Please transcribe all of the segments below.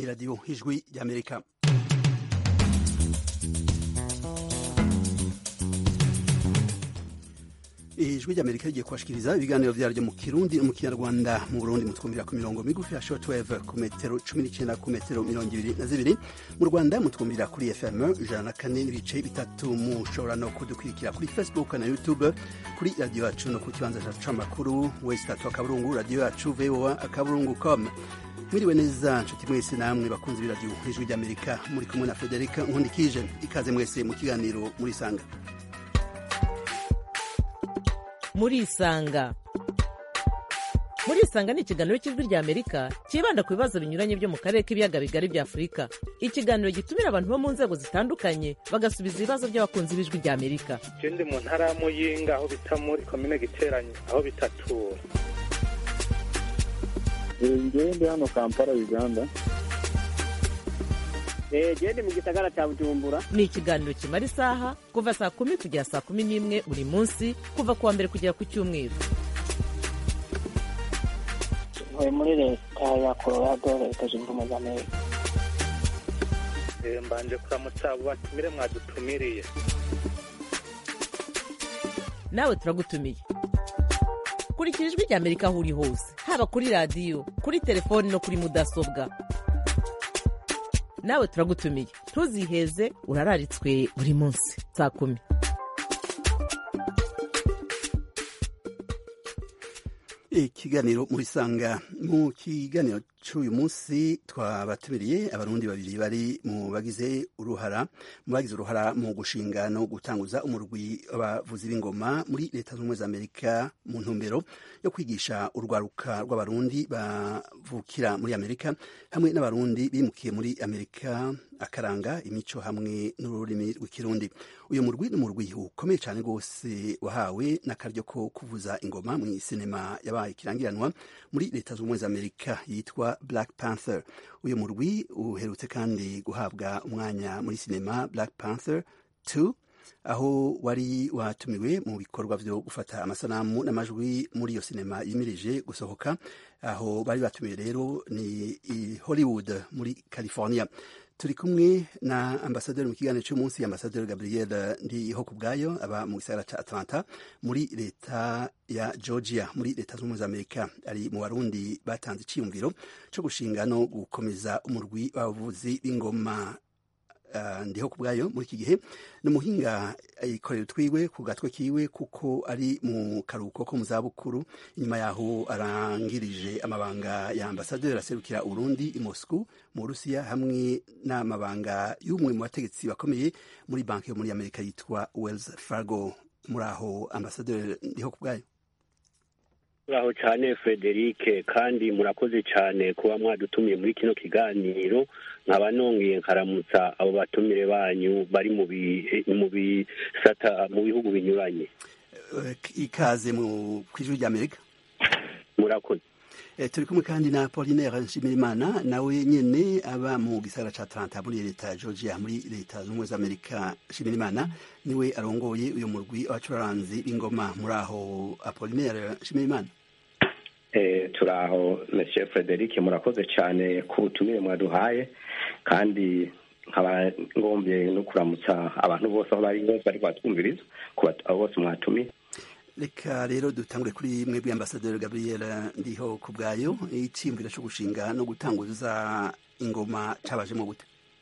iradiyo ijwi ry'amerika ijwi ry'amerika rigiye kubashikiriza ibiganiro vyaryo mu kirundi no mu kinyarwanda mu burundi mutwumvira ku mirongo migufi ya shortwave ku metero cumi n'icenda ku metero mirongo ibiri na zibiri mu rwanda mutwumvira kuri fm ijana na kane n'ibice bitatu mushobora no kudukurikira kuri facebook na youtube kuri radiyo yacu no ku kibanza cacu c'amakuru wesi tatu akaburungu radiyo yacu voa akaburungu com mwiriwe neza nshuti mwese namwe bakunzi b'iradiyo ijwi ry'amerika muri kumwe na frederica nkundikije ikaze mwese mu kiganiro muri sanga murisanga murisanga ni ikiganiro cy'ijwi rya amerika cyibanda ku bibazo binyuranye byo mu karere k'ibiyaga bigari bya afurika ikiganiro gitumira abantu bo mu nzego zitandukanye bagasubiza ibibazo by'abakunzi b'ijwi rya amerika je ndi mu ntara ya muyinga aho bita muri komine giteranye aho bitatura ngewe ndi hano kampala uganda gende mu gisagara cya bujumbura ni ikiganiro kimara isaha kuva saa kumi kugera saa kumi n'imwe buri munsi kuva ku wa mbere kugera ku cyumweru ntuye muri leta ya colorado leta zunze ubumwe za amerika Eh, mbanje kuramutsa abo batumire mwadutumiriye nawe turagutumiye kurikira ijwi rya amerika aho uri hose haba kuri radiyo kuri telefoni no kuri mudasobwa nawe turagutumiye ntuziheze urararitswe buri munsi saa kumi ikiganiro muri sanga mu kiganiro cy'uyu munsi twabatumiriye abarundi babiri bari mu bagize uruhara mu bagize uruhara mu gushinga no gutanguza umurwi w'abavuzi b'ingoma muri leta zunze ubumwe za amerika mu ntumbero yo kwigisha urwaruka rw'abarundi bavukira muri amerika hamwe n'abarundi bimukiye muri amerika akaranga imico hamwe n'ururimi rw'ikirundi uyu murwi ni umurwi ukomeye cyane rwose wahawe n'akaryo ko kuvuza ingoma mu sinema yabaye ikirangiranwa muri leta zunze ubumwe za amerika yitwa black panther uyu murwi uherutse kandi guhabwa umwanya muri sinema black panther 2 aho wari watumiwe mu bikorwa byo gufata amasanamu n'amajwi muri iyo sinema yimirije gusohoka aho bari batumiwe rero ni i hollywood muri california turi kumwe na ambasaderi mu kiganiro cy'umunsi ambasaderi gabriel ndiho ku bwayo aba mu gisagara cya atlanta muri leta ya georgia muri leta zunze ubumwe za amerika ari mu barundi batanze icyiyumviro cyo gushinga no gukomeza umurwi w'abavuzi b'ingoma Uh, ndiho ku bwayo muri iki gihe ni umuhinga yikorera utwiwe ku gatwe kiwe kuko ari mu karuhuko ko mu zabukuru inyuma yaho arangirije amabanga ya ambasaderi aserukira urundi i moscou mu burusiya hamwe n'amabanga y'umwe mu bategetsi bakomeye muri banki yo muri amerika yitwa wells fargo muri aho ambasaderi ndiho ku bwayo muraho cyane frederic kandi murakoze cyane kuba mwadutumiye muri kino kiganiro nkaba nongeye nkaramutsa abo batumire banyu bari mu bisata mu bihugu binyuranye ikaze mu ijwi rya amerika murakoze turi kumwe kandi na Apollinaire Nshimirimana nawe nyene aba mu gisagara ca Atlanta muri leta ya Georgia muri leta z'ubumwe za Amerika Nshimirimana niwe arongoye uyu murwi w'abacuranzi b'ingoma muri aho Apollinaire Nshimirimana eh turaho Monsieur Frederic murakoze cyane ku butumire mwaduhaye kandi nkaba ngombye no kuramutsa abantu bose aho bari bose bari batwumviriza ku abo bose mwatumiye reka rero dutangure kuri mwebwe ambasaderi gabriel ndiho ku bwayo icyiyumviro cyo gushinga no gutanguza ingoma cabajemo gute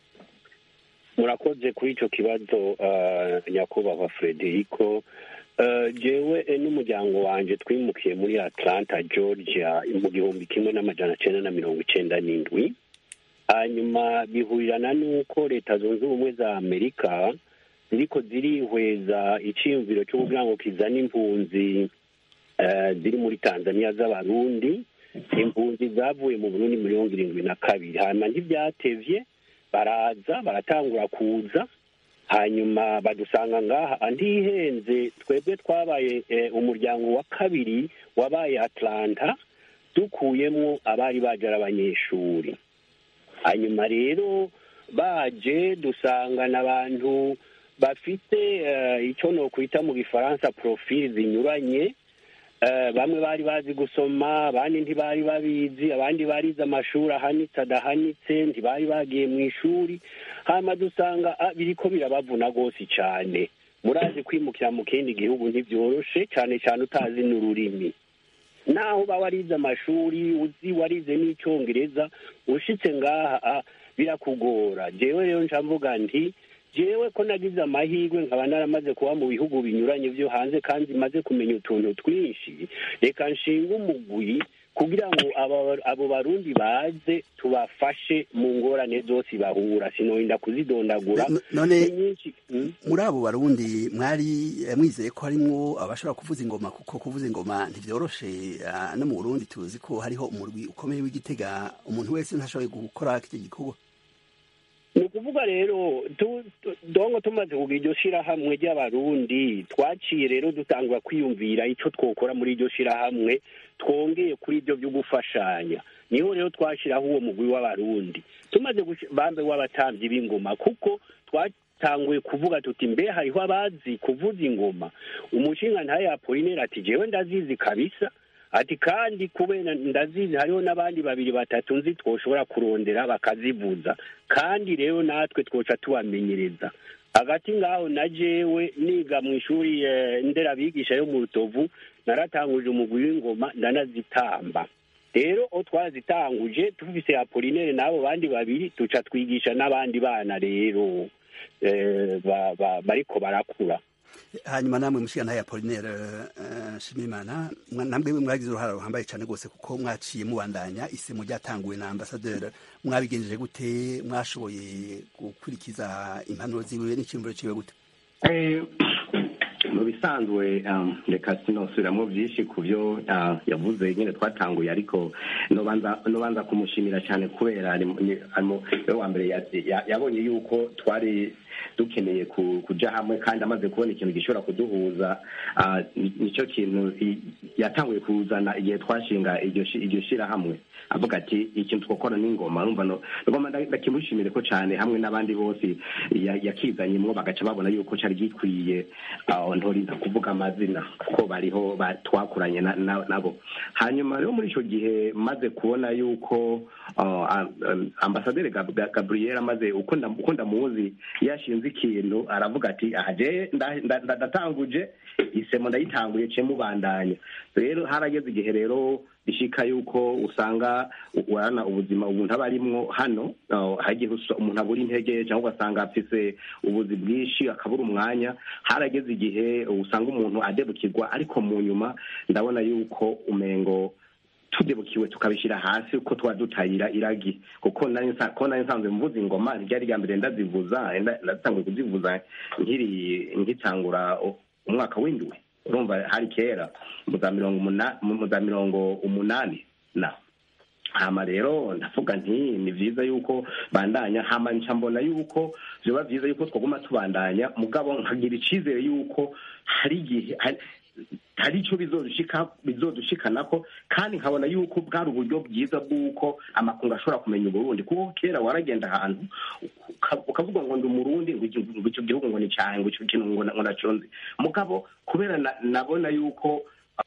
murakoze kuri icyo kibazo nyakubahwa frederico jewe n'umuryango wanjye twimukiye muri atlanta georgia mu gihumbi kimwe n'amajana cyenda na mirongo icyenda n'indwi hanyuma bihurirana n'uko leta zunze ubumwe za amerika ziriko zirihweza icyiyumviro cyo kugira ngo kizane impunzi ziri muri tanzania z'abarundi impunzi zavuye mu burundi mirongo irindwi na kabiri hanyuma ntibyatevye baraza baratangura kuza hanyuma badusanga ngaha ntihenze twebwe twabaye umuryango wa kabiri wabaye atlanta dukuyemo abari baje ari abanyeshuri hanyuma rero baje dusangana abantu bafite icyo nokwita mu gifaransa profili zinyuranye eh, bamwe bari bazi gusoma abandi ntibari babizi abandi barize amashuri ahanitse adahanitse ntibari bagiye mu ishuri hama dusanga ah, biriko birabavuna rwose cyane murazi kwimukira mu kindi gihugu ntibyoroshe cyane cyane utazi n'ururimi naho uba warize amashuri uzi warize n'icyongereza ushitse ngaha ah, birakugora jewe rero nca mvuga nti jewe ko nagize amahirwe nkaba naramaze kuba mu bihugu binyuranye byo hanze kandi maze kumenya utuntu twinshi reka nshinga umugwi kugira ngo aba- abo barundi baze tubafashe mu ngorane zose bahura sinorinda kuzidondagura No- none ni nyinshi mm? muri abo barundi mwari eh, mwizeye ko harimwo abashobora kuvuza ingoma kuko kuvuza ingoma ntivyoroshe ah, no mu burundi tuzi ko hariho umurwi ukomeye w'igitega umuntu wese ntashoboye gukora iki gikorwa ni ukuvuga rero tu- tu- dongo tumaze kugira iryo shirahamwe ry'abarundi twaciye rero dutangura kwiyumvira icyo twokora muri iryo shirahamwe twongeye kuri ibyo byo gufashanya niho rero twashiraho uwo mugwi w'abarundi tumaze gushi- bambe w'abatambyi b'ingoma kuko twatanguye kuvuga tuti mbe hariho abazi kuvuza ingoma umushinga ntaye apolinere ati jewe ndazizi kabisa ati kandi kubera ndazizi hariho n'abandi babiri batatu nzi twoshobora kurondera bakazivuza kandi rero natwe twoca tubamenyereza hagati ngaho na jewe niga mu ishuri eh, nderabigisha yo mu rutovu naratanguje umugwi w'ingoma ndanazitamba rero o twazitanguje tufise apolinere n'abo bandi babiri tuca twigisha n'abandi bana rero eh, ba- ba- bariko barakura hanyuma namwe mushiga ntaye apolinere uh, shimimana mwa- namwe mwagize uruhara ruhambaye cyane rwose kuko mwaciye mubandanya isemo ryatanguwe na ambasaderi mwabigenjeje gute mwashoboye gukurikiza impanuro ziwe n'icyumviro ciwe gute Eh, mu bisanzwe um, reka sinosubiramo byinshi ku byo uh, yavuze nyine twatanguye ariko nobanza nobanza kumushimira cyane kubera ari mu- ni- ari mu- niwe wa mbere ya- ya- yabonye yuko twari dukeneye ku- kuja hamwe kandi amaze kubona ikintu gishobora kuduhuza uh, ni- nicyo kintu i- yatanguye kuzana igihe twashinga iryo shi- iryo shirahamwe avuga ati ikintu twakora n'ingoma urumva no ngoma ndakimushimire ko cyane hamwe n'abandi bose ya- yakizanyemwo bagaca babona yuko cyari gikwiye aho ntorinda kuvuga amazina kuko bariho ba- twakuranye na- na- nabo hanyuma rero muri icyo gihe maze kubona yuko uh, am- am- ambasaderi Gab- Gab- gabriel amaze uko nda- uko ndamuzi yashinze ikintu aravuga ati aha je nda- nda- nda- ndatanguje isemo ndayitanguye ce mubandanya rero harageze igihe rero bishika yuko usanga urana ubuzima umuntu aba arimwo hano uh, hagiye usa- umuntu abura intege cyangwa ugasanga afise ubuzi bwinshi akabura umwanya harageze igihe usanga umuntu adebukirwa ariko mu nyuma ndabona yuko umengo tudebukiwe tukabishyira hasi uko tuba dutayira iragi kuko nari nsa- ko nari nsanzwe mvuza ingoma ryari rya mbere ndazivuza nda- ndatanguye kuzivuza nkiri nkitangura u- umwaka w'indwi urumva hari kera mu za mirongo umuna- mu za mirongo umunani na hama rero ndavuga nti ni vyiza yuko bandanya hama nca mbona yuko vyoba vyiza yuko twaguma tubandanya mugabo nkagira icizere yuko hari igihe hari- hari ico bizodushika bizodushikanako kandi nkabona yuko bwari uburyo bwiza bw'uko amakungu ashobora kumenya uburundi kuko kera waragenda ahantu uka- ukavuga ngo ndi umurundi ngo iki- ngo ico gihugu ngo ni cahe ngo ico kintu ngo na- ngo naconze mugabo kubera na- nabona yuko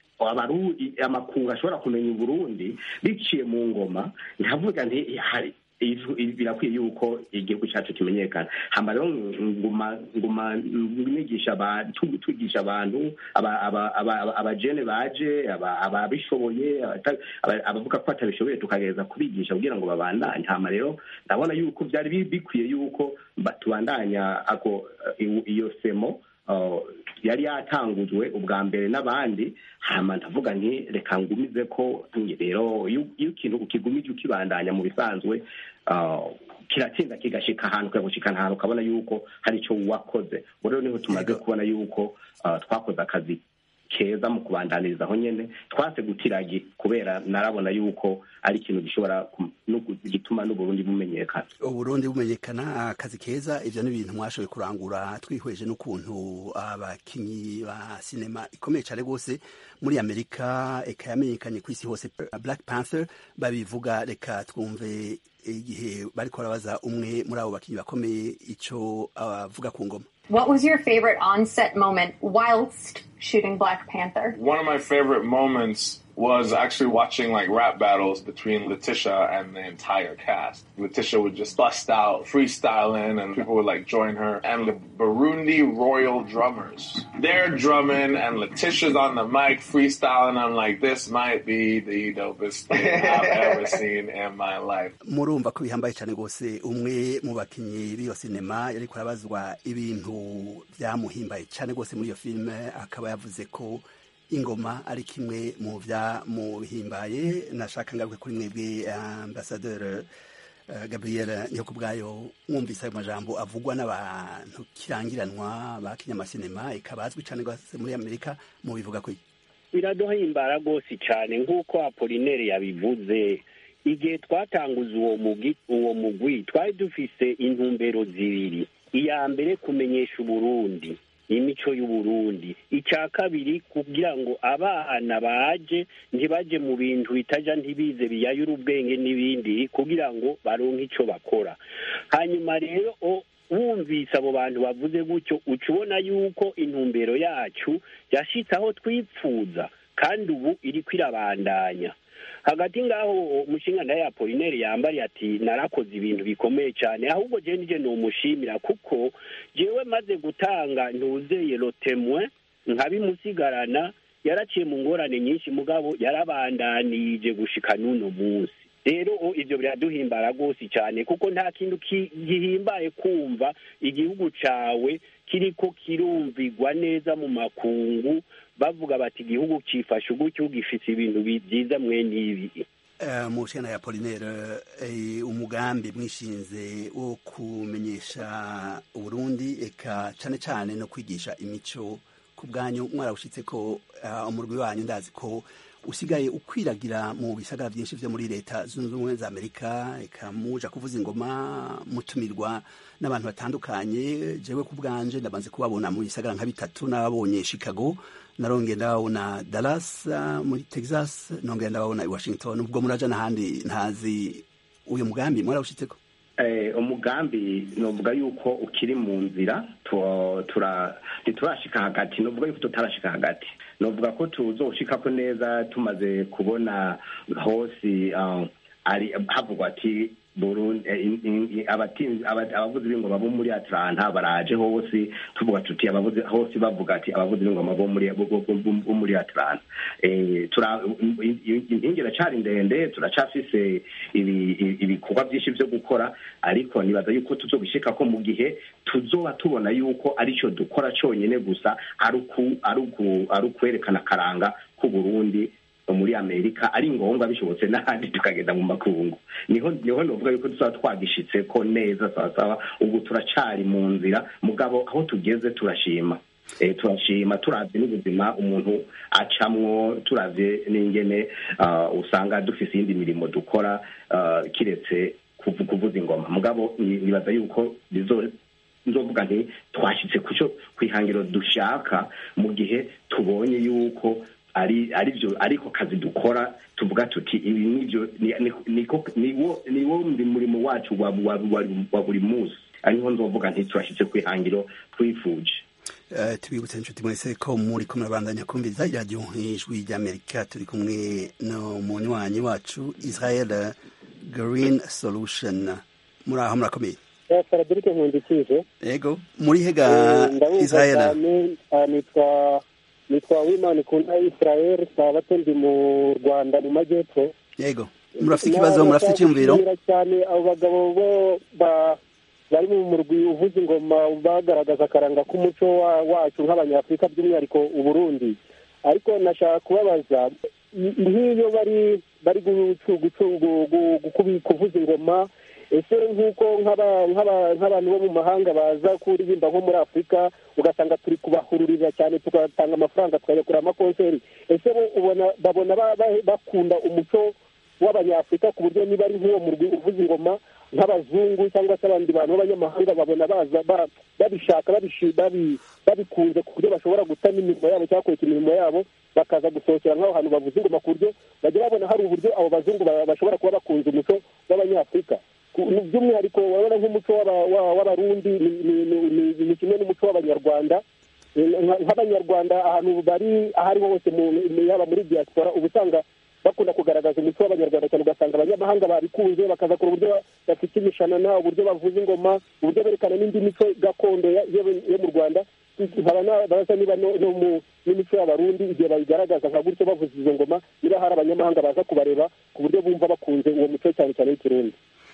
abaru amakungu ashobora kumenya uburundi biciye mu ngoma nkavuga nti hari ivu- birakwiye yuko igihugu cyacu kimenyekana hama rero nguma nguma nigisha abantu twigisha abantu aba- aba- aba- abajene baje aba- ababishoboye abata- aba- abavuga ko batabishoboye tukagereza kubigisha kugira ngo babandanye hama rero ndabona yuko byari bi- bikwiye yuko ba- tubandanya ako i- iyo semo uh, yari yatangujwe ubwa mbere n'abandi hama ndavuga nti reka ngumize ko rero iyo iyo ikintu ukigumije ukibandanya mu bisanzwe uh, kiratsinda kigashika ahantu kikagushikana ahantu ukabona yuko hari icyo wakoze ubu rero niho tumaze kubona yuko uh, twakoze akazi keza mu kubandaniriza aho nyene twase gutiragi kubera narabona yuko ari ikintu gishobora kum- no gu- gituma n'uburundi bumenyekana uburundi bumenyekana akazi keza ivyo ni ibintu mwashoboye kurangura twihweje n'ukuntu abakinyi ba sinema ikomeye cane rwose muri amerika eka yamenyekanye ku isi hose black panther babivuga reka twumve igihe bariko barabaza umwe muri abo bakinyi bakomeye ico avuga ku ngoma What was your favorite on-set moment whilst shooting Black Panther. One of my favorite moments was actually watching like rap battles between Letitia and the entire cast. Letitia would just bust out freestyling and people would like join her. And the Burundi Royal Drummers, they're drumming and Letitia's on the mic freestyling. I'm like, this might be the dopest thing I've ever seen in my life. murumva ko bihambaye cyane rwose umwe mu bakinnyi b'iyo sinema yariko arabazwa ibintu byamuhimbaye cyane rwose muri iyo filime akaba yavuze ko ingoma ari kimwe mu byamuhimbaye nashaka ngaruke kuri mwebwe ambasaderi gabriel nyakubwayo mwumvise ayo majambo avugwa n'abantu kirangiranwa ba kinyamasinema ikaba azwi cyane rwose muri amerika mubivuga ko biraduhimbara rwose cyane nk'uko apolinere yabivuze igihe twatanguza uwo mugwi uwo mugwi twari dufise intumbero zibiri iya mbere kumenyesha uburundi imico y'uburundi icya kabiri kugira ngo abana baje ntibaje mu bintu bitaja ntibize biyayura ubwenge n'ibindi kugira ngo baronke icyo bakora hanyuma rero wumvise abo bantu bavuze gutyo uca ubona yuko intumbero yacu yashitse aho twipfuza kandi ubu iri kwirabandanya hagati ngaho umushinga nawe apolineri yambariye ati narakoze ibintu bikomeye cyane ahubwo jewe nije numushimira kuko jewe maze gutanga ntuzeye rotemwe nkabimusigarana yaraciye mu ngorane nyinshi mugabo yarabandanije gushika n'uno munsi rero ibyo biraduhimbara rwose cyane kuko nta kintu gihimbaye kumva igihugu cawe kiriko kirumvigwa neza mu makungu bavuga bati igihugu cifashe ugutyo gifise ibintu byiza mwene ibi mu nshingano ya polinere umugambi mwishinze wo kumenyesha uburundi eka cyane cyane no kwigisha imico ku bwanyu mwarawushyitse ko umurwi wanyu ndazi ko usigaye ukwiragira mu bisagara byinshi byo muri leta zunze ubumwe za amerika eka muja kuvuza ingoma mutumirwa n'abantu batandukanye jewe ku bwanje ndabanze kubabona mu bisagara nka bitatu n'ababonye chicago narongeye ndababona dallas muri texas nongeye ndababona i washington ubwo muraja n'ahandi ntazi uyu mugambi mwarawushyitseko umugambi novuga yuko ukiri mu nzira ntiturashika hagati novuga yuko tutarashika hagati novuga ko tuzoshikako neza tumaze kubona hose ari havugwa ati abavuzi b'ingoma bo muri atlanta baraje hose tuvuga tuti abavuzi hose bavuga ati abavuzi b'ingoma bo muri bo muri atlanta inkingi iracari ndende turacafise ibikorwa byinshi byo gukora ariko nibaza yuko tuzobishika ko mu gihe tuzoba tubona yuko arico dukora conyene gusa ari ukwerekana akaranga k'uburundi muri amerika ari ngombwa bishobotse n'ahandi tukagenda mu makungu niho niho novuga yuko tuzaba twagishitse ko neza sawasawa ubu turacari mu nzira mugabo aho tugeze turashima turashima turavye n'ubuzima umuntu acamwo turavye n'ingene usanga dufise iyindi mirimo dukora kiretse kuvuza ingoma mugabo nibaza yuko nzovuga nti twashitse kuco kwihangiro dushaka mu gihe tubonye yuko ari arivyo ariko kazi dukora tuvuga tuti ibi nivyo niwo murimo wacu wa buri munsi ariho nzovuga nti turashitse kwihangiro twifuje tubibutse inshuti mwese ko muri ko murabandanya kumviriza iradiyo ijwi ry'amerika turi kumwe no munywanyi wacu israel green solution muri aho murakomeye faradirike nkundikije yego muri hega israel nitwa nitwa wimana ikunda israel sabato ndi mu rwanda mu majyepfo yego murafite ikibazo murafite icyumviro cyane abo bagabo bo bari mu murwi uvuza ingoma bagaragaza akaranga k'umuco wacu nk'abanyafurika by'umwihariko uburundi ariko nashaka kubabaza nk'iyo bari bari kuvuza ingoma ese nk'uko nk'abantu bo mu mahanga baza kuririmba nko muri afurika ugasanga turi kubahururira cyane tugatanga amafaranga tukayakura amakonseri ese ubona babona bakunda umuco w'abanyafurika ku buryo niba ari nk'uwo murwi uvuza ingoma nk'abazungu cyangwa se abandi bantu b'abanyamahanga babona baza babishaka babikunze ku buryo bashobora guta n'imirimo yabo cyangwa kureka imirimo yabo bakaza gusohokera nk'aho hantu bavuza ingoma ku buryo bajya babona hari uburyo abo bazungu bashobora kuba bakunze umuco w'abanyafurika by'umwihariko urabona nk'umuco w'abarundi ni kimwe n'umuco w'abanyarwanda nka- nk'abanyarwanda ahantu bari aho ariho hose mu- yaba muri diaspora uba usanga bakunda kugaragaza umuco w'abanyarwanda cyane ugasanga abanyamahanga babikunze bakaza kure uburyo bafite imishanana uburyo bavuza ingoma uburyo berekana n'indi mico gakondo ya- yo yo mu rwanda nkaba nabaza niba no no mu n'imico y'abarundi igihe bayigaragaza nka gutyo bavuza izo ngoma niba hari abanyamahanga baza kubareba ku buryo bumva bakunze uwo muco cyane cyane w'ikirundi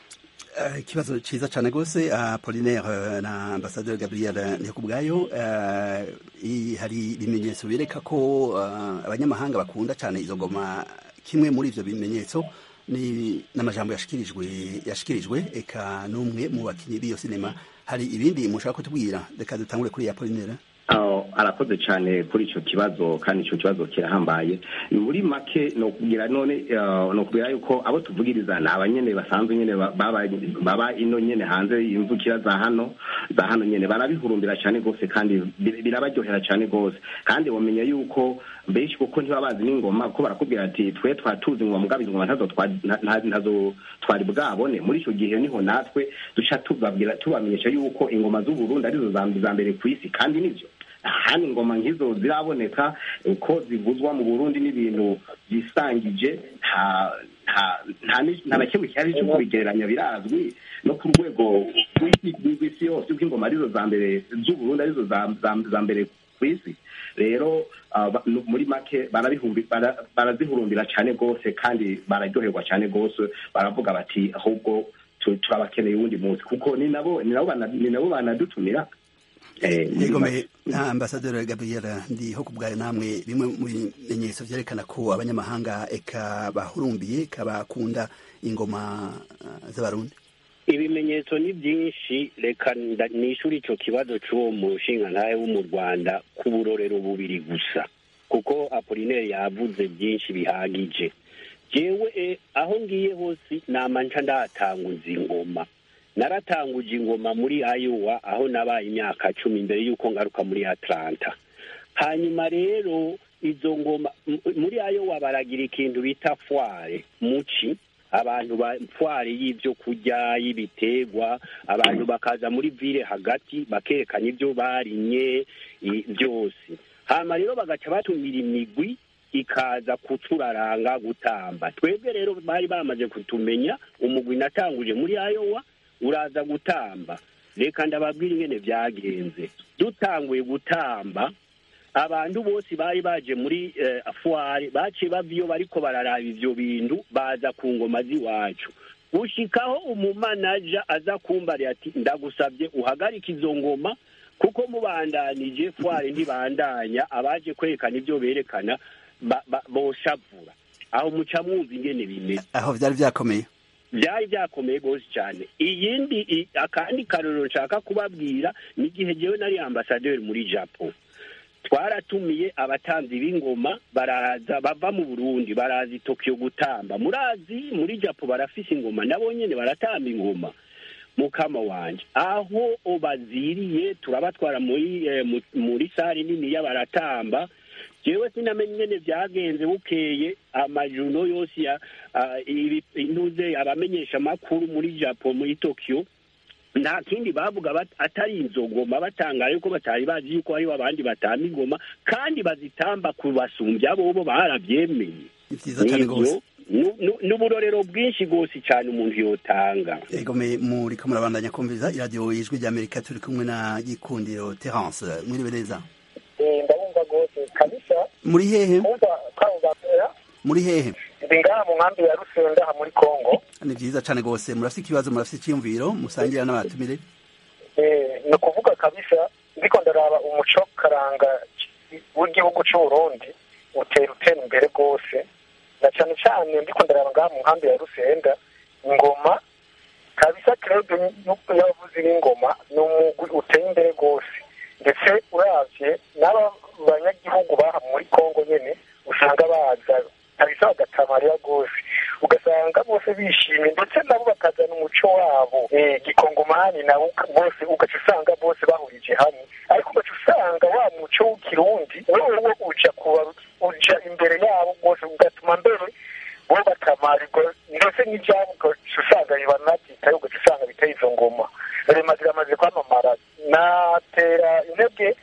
Eh, ikibazo ciza cane gose apolinaire eh, na ambasaderi gabriel ndikubwayo eh, i- hari ibimenyetso bireka ko eh, abanyamahanga bakunda cane izo ngoma kimwe muri ivyo bimenyetso ni n'amajambo yashikirijwe yashikirijwe eka n'umwe mu bakinyi b'iyo sinema hari ibindi mushaka kutubwira reka dutangure kuri apolinaire aho arakoze cyane kuri icyo kibazo kandi icyo kibazo kirahambaye muri make ni ukubwira none eh, ni ukubwira yuko abo tuvugiriza ni abanyene basanzwe nyene ba- baba baba ino nyene hanze imvukira za hano za hano nyene barabihurumbira cyane rwose kandi bir- birabaryohera cyane rwose kandi wamenya yuko benshi kuko ntibaba bazi n'ingoma kuko barakubwira ati twe twatuzi ingoma mugabo izo ngoma ntazo twa- nta- nta- ntazo twari bwabone muri icyo gihe niho natwe duca tubabwira tubamenyesha yuko ingoma z'uburundi arizo za za mbere ku isi kandi nivyo hano ingoma nk'izo ziraboneka uko zivuzwa mu burundi n'ibintu byisangije nta nta nta ni- nta na kimwe cyari cyo kubigereranya birazwi no ku rwego rw'isi rw'isi yose uko ingoma arizo za mbere z'uburundi arizo za za- za mbere ku isi rero ah, ba- no- muri make barabihumbi- bara- barazihurumbira cyane rwose kandi bararyoherwa cyane rwose baravuga bati ahubwo tu- turabakeneye uwundi munsi kuko ni nabo ni nabo bana- ni nabo banadutumira Eh, muri yegomeye na ambasaderi gabriel ndiho ku bwayo namwe bimwe mu bimenyetso vyerekana ko abanyamahanga eka bahurumbiye eka bakunda ingoma eh, z'abarundi ibimenyetso ni byinshi reka nda- nishyure icyo kibazo cy'uwo mushingantahe wo mu rwanda ku burorero bubiri gusa kuko apolineri yavuze byinshi bihagije jewe eh, aho ngiye hose nama nca ndahatanguza ingoma naratanguje ingoma muri Iowa aho nabaye imyaka cumi mbere y'uko ngaruka muri Atlanta hanyuma rero izo ngoma m- muri Iowa baragira ikintu bita foire muci abantu ba foire y'ibyo kurya y'ibiterwa abantu bakaza muri ville hagati bakerekana ibyo barimye i- byose hanyuma rero bagaca batumira imigwi ikaza kuturaranga gutamba twebwe rero bari bamaze kutumenya umugwi natanguje muri Iowa uraza gutamba reka ndababwira ingene byagenze dutanguye gutamba abantu bose bari baje muri eh, fuware baciye bava iyo bariko bararaba ivyo bintu baza ku ngoma z'iwacu gushikaho umumanaja aza kumbarira ati ndagusabye uhagarike izo ngoma kuko mubandanije fuware ntibandanya abaje kwerekana ivyo berekana ba- ba- boshavura aho muca mwumva ingene bimeze aho vyari vyakomeye byari byakomeye rwose cyane iyindi i- akandi karorero nshaka kubabwira ni igihe jewe nari ambasaderi muri japo twaratumiye abatanzi b'ingoma baraza bava mu burundi baraza i tokiyo gutamba murazi muri japo barafise ingoma nabo nyene baratamba ingoma mukama wanje aho baziriye turabatwara muri eh, mu- muri sare niniya baratamba jewe sinamenye ingene vyagenze bukeye amajuno yose ya ah, ibi- intuze abamenyesha amakuru muri japo muri tokiyo nta kindi bavuga bat- atari inzogoma batangara yuko batari bazi yuko hariho abandi batamba ingoma kandi bazitamba kubasumbya bobo baravyemeye ni vyiza cane Nivyo, gose nu- nu- n'uburorero bwinshi rwose cyane umuntu yotanga yegomeye muriko murabandanya kumviriza iradiyo ijwi ry'amerika turi kumwe na gikundiro terence mwiriwe neza ndabumva rwose kabisa muri hehe kumva kwangapera muri hehe ndi ngaha mu nkambi ya rusenda aha muri kongo ni vyiza cane gose murafise ikibazo murafise iciyumviro musangira n'abatumire Eh, ni ukuvuga kabisa ndiko ndaraba umuco karanga w'igihugu c'uburundi utera utera imbere rwose na cane cane ndiko ndaraba ngaha mu nkambi ya rusenda ingoma kabisa krebe y'abavuzi b'ingoma ni umugwi uteye imbere rwose ndetse uravye n'aba banyagihugu baha muri kongo nyene usanga baza kabisa bagatamarira rwose ugasanga bose bishimye ndetse nabo bakazana umuco wabo eh, gikongomani nabo uka- bose ugaca usanga bose bahurije hamwe ariko ugaca usanga wa muco w'ikirundi wewe uja kuba uja imbere yabo rwose ugatuma mbere bo batamarirwa ndetse n'ibyabo ugaca usanga bibanabyitaye ugaca usanga biteye izo ngoma rema ziramaze kwamamara natera intege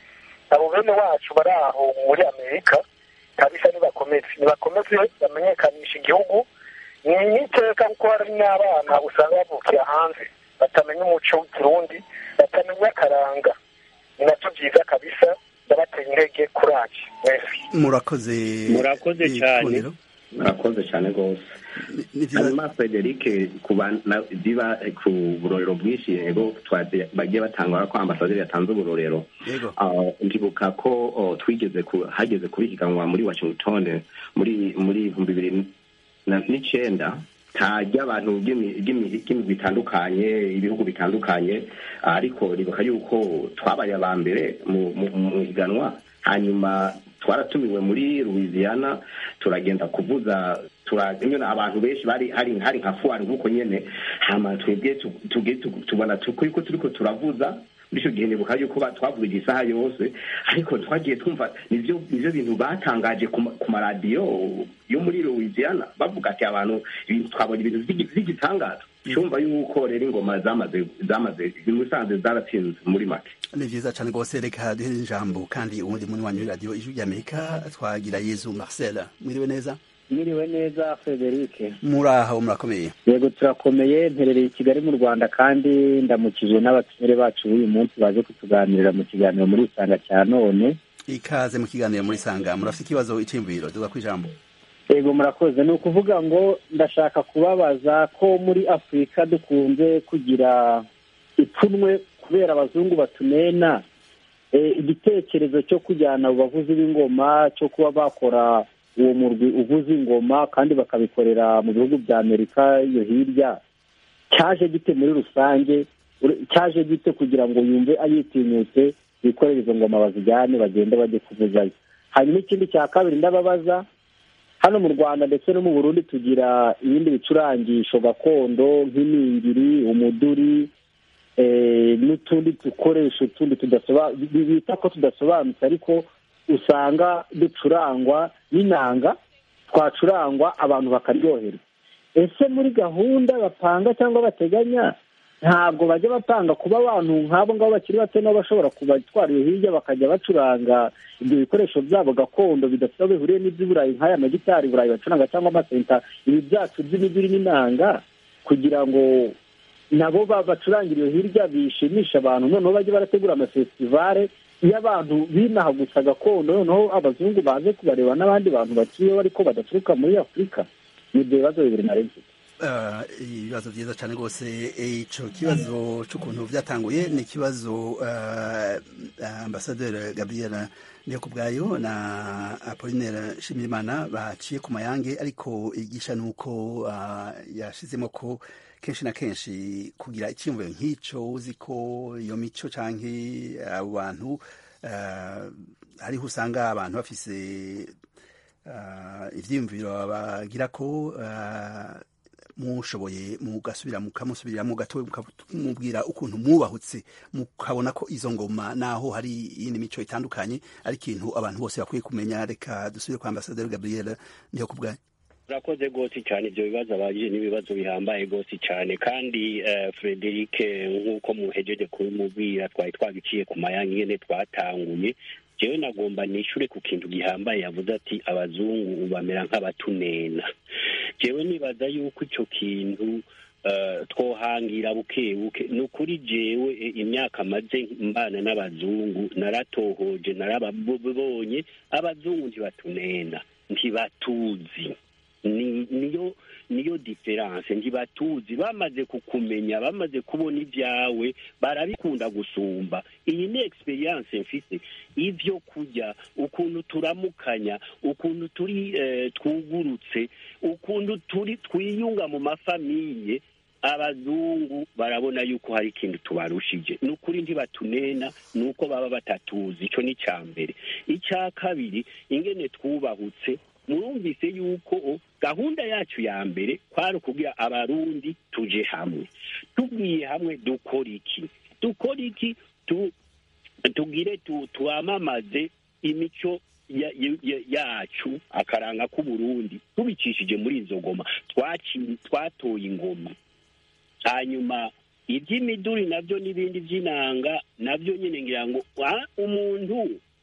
abo bene wacu bari aho muri amerika kabisa nibakomeze nibakomeze bamenyekanisha igihugu ni n'iteka kuko hari n'abana usanga bavukira hanze batamenya umuco w'ikirundi batamenya akaranga ni nabyo byiza kabisa ndabateye intege kuraje mwese murakoze Murakoze cyane. Ikundiro. murakoze cyane rwose Ni vyiza- hanyuma frederic kubana biba ku burorero bwinshi yego twa- bagiye batanga ko ambasaderi yatanze uburorero yego Ah, ndibuka ko oh, twigeze ku- hageze kubihiganwa muri washington muri muri ibihumbi bibiri na- n'icenda tajya abantu ry'imi- ry'imi- ry'imigwi bitandukanye ibihugu bitandukanye ah, ariko ribuka yuko twabaye aba mbere mu mu- mu higanwa hanyuma twaratumiwe muri louisiana turagenda kuvuza tura nyine abantu benshi bari hari hari nka fuwari nk'uko nyene hama twebwe tu- tuge- tu- tubona tukuri ko turiko turavuza muri icyo gihe nibuka yuko ba- twavuga isaha yose ariko twagiye twumva nivyo nivyo bintu batangaje ku ma- ku maradiyo yo muri louisiana bavuga ati abantu ibintu twabonye ibintu vy'igi- vy'igitangaza cyumva yuko rero ingoma zamaze zamaze musanze zaratsinze muri make ni vyiza cane rwose reka duhere ijambo kandi uwundi muri wanyu radiyo ijwi ry'amerika twagira yezu marcel mwiriwe neza mwiriwe neza frederic muraho murakomeye yego turakomeye mperereye i kigali mu rwanda kandi ndamukijwe n'abatumire bacu b'uyu munsi baje kutuganirira mu kiganiro muri isanga cya none ikaze mu kiganiro muri sanga murafite ikibazo iciyumviro duga ku ijambo yego murakoze ni ukuvuga ngo ndashaka kubabaza ko muri afurika dukunze kugira ipfunwe kubera abazungu batunena Eh, igitekerezo cyo kujyana abo bavuzi b'ingoma cyo kuba bakora uwo murwi uvuza ingoma kandi bakabikorera mu bihugu bya amerika iyo hirya cyaje gite muri rusange Ure- cyaje gite kugira ngo yumve ayitinyutse bikorere izo ngoma bazijyane bagende bajye kuvuzayo hanyuma ikindi cya kabiri ndababaza hano mu rwanda ndetse no mu burundi tugira ibindi bicurangisho gakondo nk'iningiri umuduri eh, n'utundi dukoresho tundi tudasoba- bi- bita ko tudasobanutse ariko usanga ducurangwa n'inanga twacurangwa abantu bakaryoherwa ese muri gahunda bapanga cyangwa bateganya ntabwo bajya bapanga kuba abantu nk'abo ngabo bakiri bato nabo bashobora kubatwara iyo hirya bakajya bacuranga ibyo bikoresho byabo gakondo bidafite aho bihuriye n'iby'i burayi nk'aya magitari burayi bacuranga cyangwa amasenta ibi byacu by'imiduri n'inanga kugira ngo nabo ba- bacurangire iyo hirya bishimisha abantu noneho bajye barategura amafestivale y'abantu binaha gusa gakondo noneho abazungu baze kubareba n'abandi bantu batuyeho ariko badaturuka muri afurika ni ibyo bibazo bibiri nari mfite Ah, ibibazo byiza cyane rwose icyo kibazo cy'ukuntu byatanguye ni ikibazo ah, ambasaderi gabriel niyo ku bwayo na apolinere nshimiyimana baciye ku mayange ariko igisha ni uko ah, yashizemo ko kenshi na kenshi kugira icyiyumviro nk'icyo uzi ko iyo mico cyangwa abo bantu ah, hariho usanga abantu bafise ah, ivyiyumviro bagira ko ah, mushoboye mugasubira mukamusubiramo gato mukamubwira ukuntu mwubahutse mukabona ko izo ngoma naho hari iyindi mico itandukanye ari ikintu abantu bose bakwiye kumenya reka dusubire kwa ambasaderi gabriel niho ku bwanyu urakoze rwose cyane ibyo bibazo abajije n'ibibazo bihambaye rwose cyane kandi eh, frederic nk'uko muhejeje kubimubwira twari twabiciye ku mayange nyine twatanguye jewe nagomba nishure ku kintu gihambaye yavuze ati abazungu bamera nk'abatunena jewe nibaza yuko ico kintu eh, twohangira buke buke ni ukuri jewe eh, imyaka maze mbana n'abazungu naratohoje narababonye abazungu ntibatunena ntibatuzi ni niyo niyo diferanse ntibatuzi bamaze kukumenya bamaze kubona ibyawe barabikunda gusumba iyi ni experience mfite ivyo kurya ukuntu turamukanya ukuntu turi eh, twugurutse ukuntu turi twiyunga mu mafamiye abazungu barabona yuko hari ikintu tubarushije ni ukuri ntibatunena ni uko baba batatuzi ico ni icya mbere icya kabiri ingene twubahutse murumvise yuko gahunda yacu ya mbere kwari ukugira abarundi tuje hamwe tubwiye hamwe dukora iki dukora iki tu tugire tu twamamaze imico ya- ya- ya- yacu akaranga k'uburundi tubicishije muri izo ngoma twaci- twatoye ingoma hanyuma iby'imiduri nabyo n'ibindi by'inanga nabyo nyine ngira ngo ah, umuntu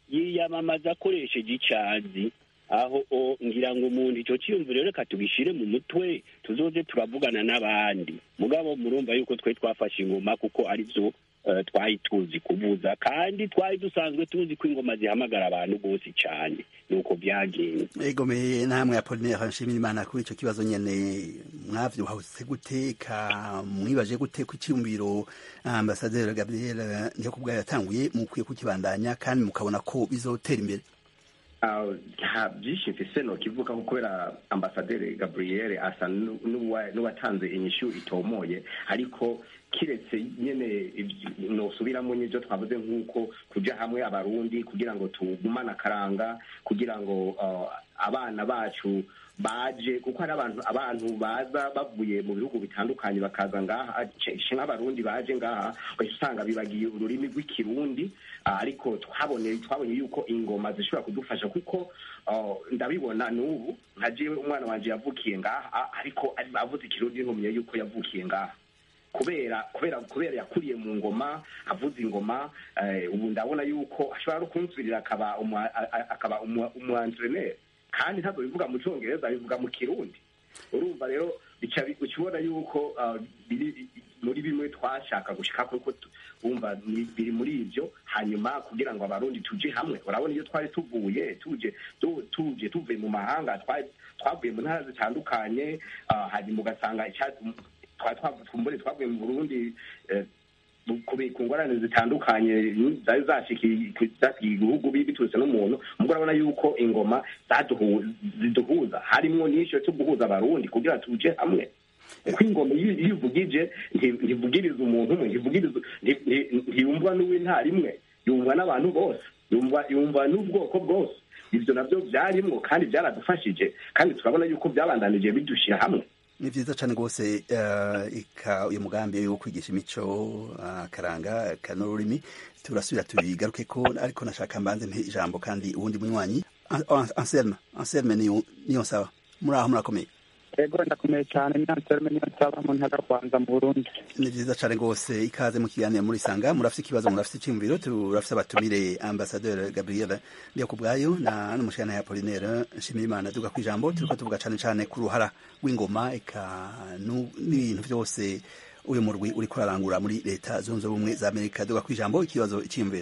yiyamamaza akoresheje icazi aho o ngira ngo umuntu ico ciyumviro reka tugishire mu mutwe tuzoze turavugana n'abandi mugabo murumva yuko twe twafashe ingoma kuko ari vyo eh, twari tuzi kuvuza kandi twari dusanzwe tuzi ko ingoma zihamagara abantu bose cane nuko byagenze egomeye namwe apolinaire nshimira imana kuri ico kibazo nyene mwavyuhase gute ka mwibaje gute ku iciyumviro ambasaderi gabriel niyo kubwayo yatanguye mukwiye kukibandanya kandi mukabona ko bizotera imbere Ah, nta byinshi mfise nokivuga ko kubera ambasaderi gabriel asa nu- n'uwa- n'uwatanze inyishu itomoye ariko kiretse nyene ivy- nosubiramo n'ivyo twavuze nk'uko kuja hamwe abarundi kugira ngo tugumane akaranga kugira ngo ah, abana bacu baje kuko hari abantu abantu baza bavuye mu bihugu bitandukanye bakaza ngaha censhi nk'abarundi baje ngaha uhita usanga bibagiye ururimi rw'ikirundi ah, ariko twabonye twabonye yuko ingoma zishobora kudufasha kuko ah, ndabibona n'ubu nka jewe umwana wanje yavukiye ngaha ah, ariko ari- avuze ikirundi nkumye yuko yavukiye ngaha kubera kubera kubera yakuriye mu ngoma avuza ingoma eh, ubu ndabona yuko ashobora no kunsubirira akaba umwa- a- a- akaba umwantreneri kandi ntabwo bivuga mu cyongereza bivuga mu kirundi urumva rero bica bi- uca ubona yuko ah, biri muri bimwe twashaka gushika kuko tu- wumva ni- biri muri ibyo hanyuma kugira ngo abarundi tuje hamwe urabona iyo twari tuvuye tuje tu- tuje tuvuye mu mahanga twari- twavuye mu ntara zitandukanye ah, hanyuma ugasanga icya- twari twavuye twavuye mu burundi eh, ku ku ngorane zitandukanye zari zashikiye zashikiye igihugu bi- biturutse n'umuntu mubwo urabona yuko ingoma zaduhu- ziduhuza harimwo n'icyo cyo guhuza abarundi kugira tuje hamwe kuko ingoma iyo iyo ivugije nti- ntivugiriza umuntu umwe ntivugiriza nti- nti- ntiyumvwa n'uw'intara imwe yumvwa n'abantu bose yumva yumva n'ubwoko bwose ibyo nabyo byarimwo kandi byaradufashije kandi turabona yuko byabandanije bidushyira hamwe ni vyiza cane rwose eh, ika uyu mugambi wo kwigisha imico akaranga kanururimi turasubira tubigaruke ko ariko nashaka mbanze mpe ijambo kandi uwundi munywanyi An- An- anselme anselme niyo niyo nsaba muri aho murakomeye ego ndakomeye cyane ni anselme niyo nsaba mu ntara rwanza mu burundi ni vyiza cane rwose ikaze mu kiganiro muri sanga murafise ikibazo murafise iciyumviro turafise abatumire ambasaderi gabriel ndiyo kubwayo na n'umushikana ya apolinaire nshimirimana duga kwijambo turiko tuvuga cane cane ku ruhara rw'ingoma eka nu- n'ibintu vyose uyu murwi uriko urarangura muri leta zunze ubumwe za amerika duga kwijambo ikibazo iciyumviro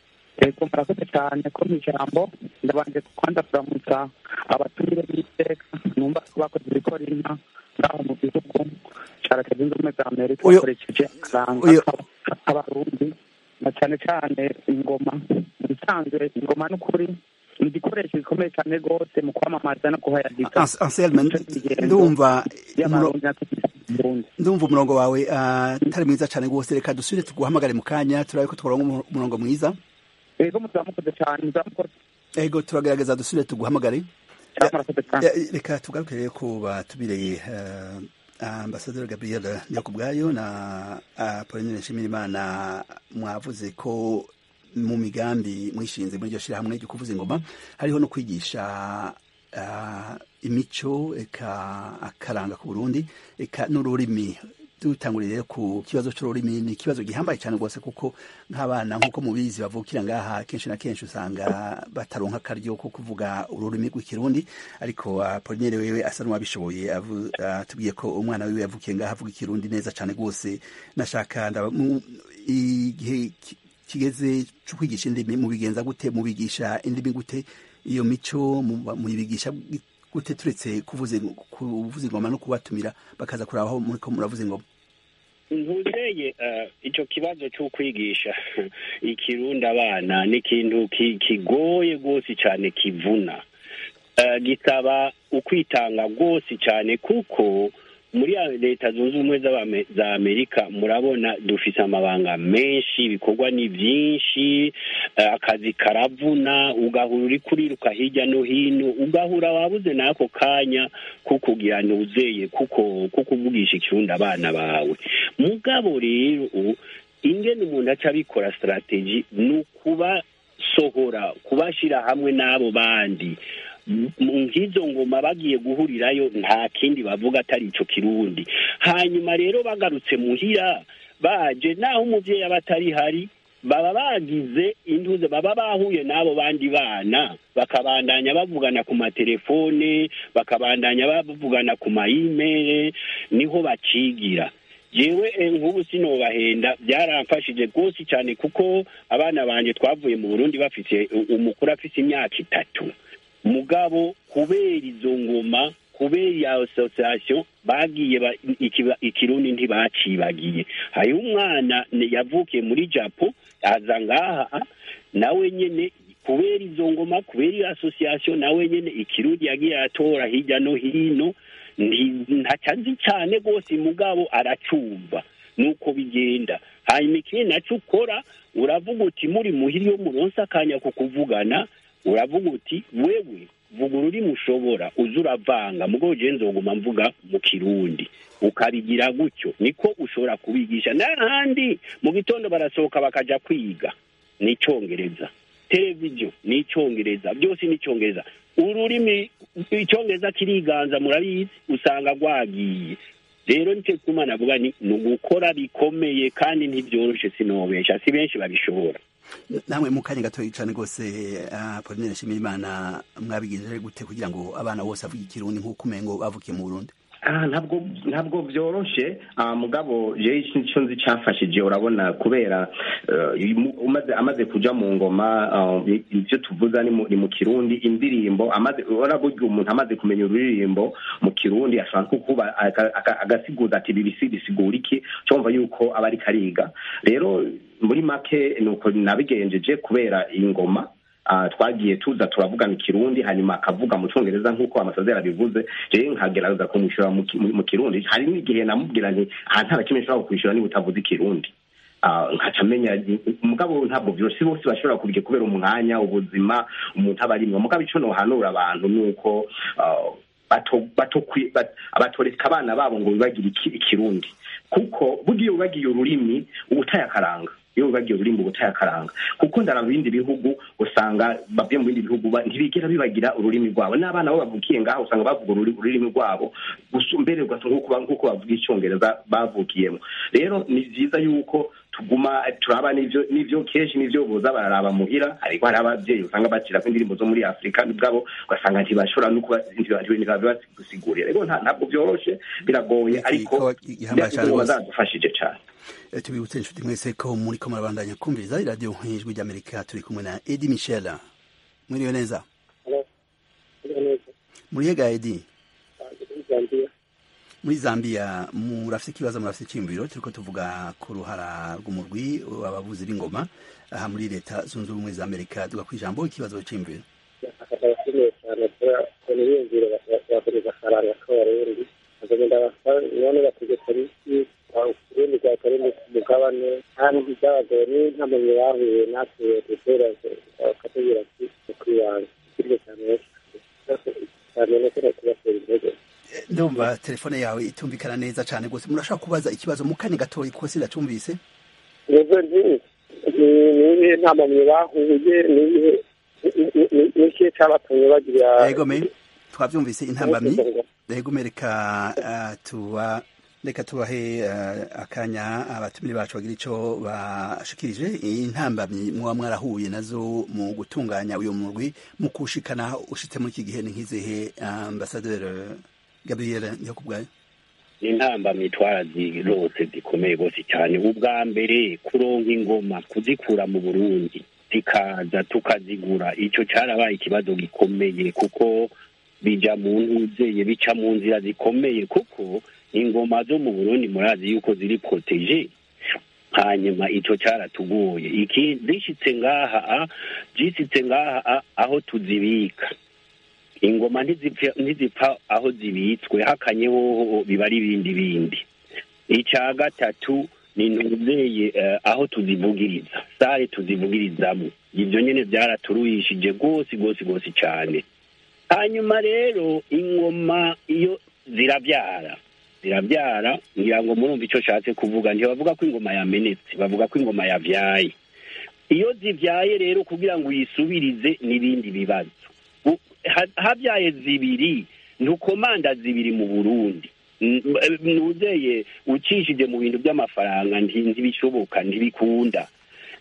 ego murakoze cyane ko mu ijambo ndabanje kwanza kuramutsa abatumire b'iteka numva ko bakoze ibikora inka ngaho mu gihugu cya leta zunze ubumwe za amerika Uyu- bakoresheje akaranga uyu- k'aba- k'abarundi na cyane cyane ingoma mu bisanzwe ingoma n'ukuri ni igikoresho gikomeye cyane rwose mu kwamamaza no kuhayagiza Ans- anselme ndumva umuro- y'abarundi natwe mu burundi ndumva umurongo wawe ah, utari mwiza cane rwose reka dusubire tuguhamagare mu kanya turabe ko tworonka umu- umurongo mwiza ego muzamukoze cyane muzamukoze ego turagerageza dusubire tuguhamagare cyane murakoze cyane Ya, reka tugaruke rero ku batubereye uh, ambasaderi gabriel niyo kubwayo na apolinere nshimirimana mwavuze ko mu migambi mwishinze muri iryo shyirahamwe ryo kuvuza ingoma hariho no kwigisha uh, imico eka akaranga ku burundi eka n'ururimi dutangurire rero ku kibazo cy'ururimi ni ikibazo gihambaye cyane rwose kuko nk'abana nk'uko mubizi bavukira ngaha kenshi na kenshi usanga bataronka akaryo ko kuvuga ururimi rw'ikirundi ariko apolinere wewe asa n'uwabishoboye avu- atubwiye ko umwana wiwe yavukiye ngaha avuga ikirundi neza cyane rwose nashaka ndaba- mu- igihe ki- kigeze cyo kwigisha indimi mubigenza gute mubigisha indimi gute iyo mico mu- muyibigisha gute turetse kuvuza kuvuza ingoma no kubatumira bakaza kuraba aho muriko muravuza ingoma ntuzeye eh, ico kibazo cyo kwigisha ikirundi abana ni ikintu ki- kigoye rwose cyane kivuna Eh, gisaba ukwitanga rwose cyane kuko muri ya leta zunze ubumwe z'Abame- za amerika murabona dufise amabanga menshi ibikorwa ni byinshi eh, akazi karavuna ugahura uri kuriruka hirya no hino ugahura wabuze n'ako kanya ko kugira ntuzeye kuko ko kuvugisha ikirundi abana bawe mugabo rero ingene umuntu aca abikora strategy ni ukubasohora kubashyira hamwe n'abo bandi mu nk'izo ngoma bagiye guhurirayo nta kindi bavuga atari ico kirundi hanyuma rero bagarutse muhira baje naho umuvyeyi aba atari hari baba bagize intuze baba bahuye n'abo bandi bana bakabandanya bavugana ku matelefone bakabandanya bavugana ku mayimere niho bacigira yewe nk'ubu sinobahenda byaramfashije rwose cyane kuko abana banjye twavuye mu burundi bafite umukuru afite imyaka itatu mugabo kubera izo ngoma kubera iyo asosiyasiyo bagiye ikirundi ntibacibagiye hariho umwana yavukiye muri japo aza ngaha nawe nyine kubera izo ngoma kubera iyo asosiyasiyo nawe nyine ikirundi yagiye atora hirya no hino ntacazi cyane rwose mugabo aracumva nuko bigenda hanyuma ikindi nacyo ukora uravuga uti muri muhiri yo muronsi akanya ku kuvugana uravuga uti wewe vuga ururimi ushobora uza uravanga mugo ugenzi nguma mvuga mu kirundi ukabigira gutyo niko ushobora kubigisha n'ahandi mu gitondo barasohoka bakaja kwiga ni icyongereza televiziyo ni icyongereza byose ni icyongereza ururimi icyongereza kiriganza murabizi usanga rwagiye rero nicyo gituma navuga ni ugukora bikomeye kandi ntibyoroshe sinobesha si benshi babishobora namwe mu kanya gatoya cyane rwose Pauline nshimira imana mwabigenjeje gute kugira ngo abana bose bavuge ikirundi nk'uko umengo bavukiye mu burundi ntabwo ntabwo byoroshe mugabo jewe icyo nzi cyafashije urabona kubera amaze kuja mu ngoma ibyo tuvuza ni mu kirundi indirimbo urabona burya umuntu amaze kumenya ururirimbo mu kirundi ashobora kuba agasiguza ati bibisi bisigura iki cyumva yuko aba ariko ariga rero muri make ni uko nabigenjeje kubera ingoma twagiye tuza turavugana ikirundi hanyuma akavuga mu cyongereza nk'uko amasazera abivuze rero nkagerageza kumwishyura mu kirundi hari n'igihe namubwira nti aha nta na kimwe nshobora kwishyura niba utavuze ikirundi nkaca amenya umugabo ntabwo byoroshye bose bashobora kubirya kubera umwanya ubuzima umuntu aba arimwo mugabo icyo nohanura abantu ni uko batoreka abana babo ngo bibagire ikirundi kuko burya iyo wibagiye ururimi uba utayakaranga iyo wibagiye ururimi uba utayakaranga kuko ndaraba ibindi bihugu usanga bavuye mu bindi bihugu ntibigera bibagira ururimi rwabo n'abana bo bavukiye ngaho usanga bavuga ururimi rwabo mbere nk'uko bavuga icyongereza bavukiyemo rero ni byiza yuko tuguma turaba n'ivyo kenshi n'ivyo boza bararaba muhira ariko hari abavyeyi usanga bacirako indirimbo zo muri afurika bwabo ugasanga ntibashobora ntibabigusigurira rero ntabwo vyoroshe biragoye ariko bazadufashije cane tubibutse inshuti mwese ko muri ko murabandanya kumviriza iradiyo ijwi ry'amerika turi kumwe na edi michel mwiriwe neza muriyega edi muri zambia murafite ikibazo murafite icyiyumviro turiko tuvuga ku ruhara rw'umurwi abavuzi b'ingoma aha muri leta zunze ubumwe za amerika tuga ku ijambo ikibazo cy'imviro akeneye cyane kubona ibiyumviro bakomeza akaranga k'abarundi bakagenda none bategeka biki urundi rwatari mu mugabane kandi ibyabagoye ni ntamuntu bahuye natwe dutera bakatubwira ati ni kwibanga bityo cyane cyane no kuba kubatera intege ndumva telefone yawe itumvikana neza cyane rwose murashaka kubaza ikibazo mu kanya gatoya kuko sindacumvise nibyo nzi nibihe nta mpamyi bahuye nibihe n'ikihe cyabatumye bagira yego me twabyumvise intambamyi yego me reka tuba reka tubahe akanya abatumire bacu bagira icyo bashikirije intambamyi muba mwarahuye nazo mu gutunganya uyu murwi mu kuwushikana ushitse muri iki gihe ni nk'izihe ambasaderi gabriel nyakubwayo intambamyi twarazirose zikomeye rwose cyane ubwa mbere kuronka ingoma kuzikura mu burundi zikaza tukazigura icyo cyarabaye ikibazo gikomeye kuko bija mu ntuzeye bica mu nzira zikomeye kuko ingoma zo mu burundi murazi yuko ziri proteje hanyuma icyo cyaratugoye iki zishitse ngaha zishitse ngaha aho tuzibika ingoma ntizipfa aho zibitswe hakanye hoho biba ari ibindi bindi icya gatatu ni ntuzeye aho tuzivugiriza sare tuzivugirizamo ibyo nyine byaraturuhishije rwose rwose rwose cyane hanyuma rero ingoma iyo zirabyara zirabyara ngira ngo murumva icyo nshatse kuvuga ntibavuga ko ingoma yamenetse bavuga ko ingoma yabyaye iyo zibyaye rero kugira ngo uyisubirize n'ibindi bibazo habyaye zibiri ntukomanda zibiri mu burundi ntuzeye ucishije mu bintu by'amafaranga ntibishoboka ntibikunda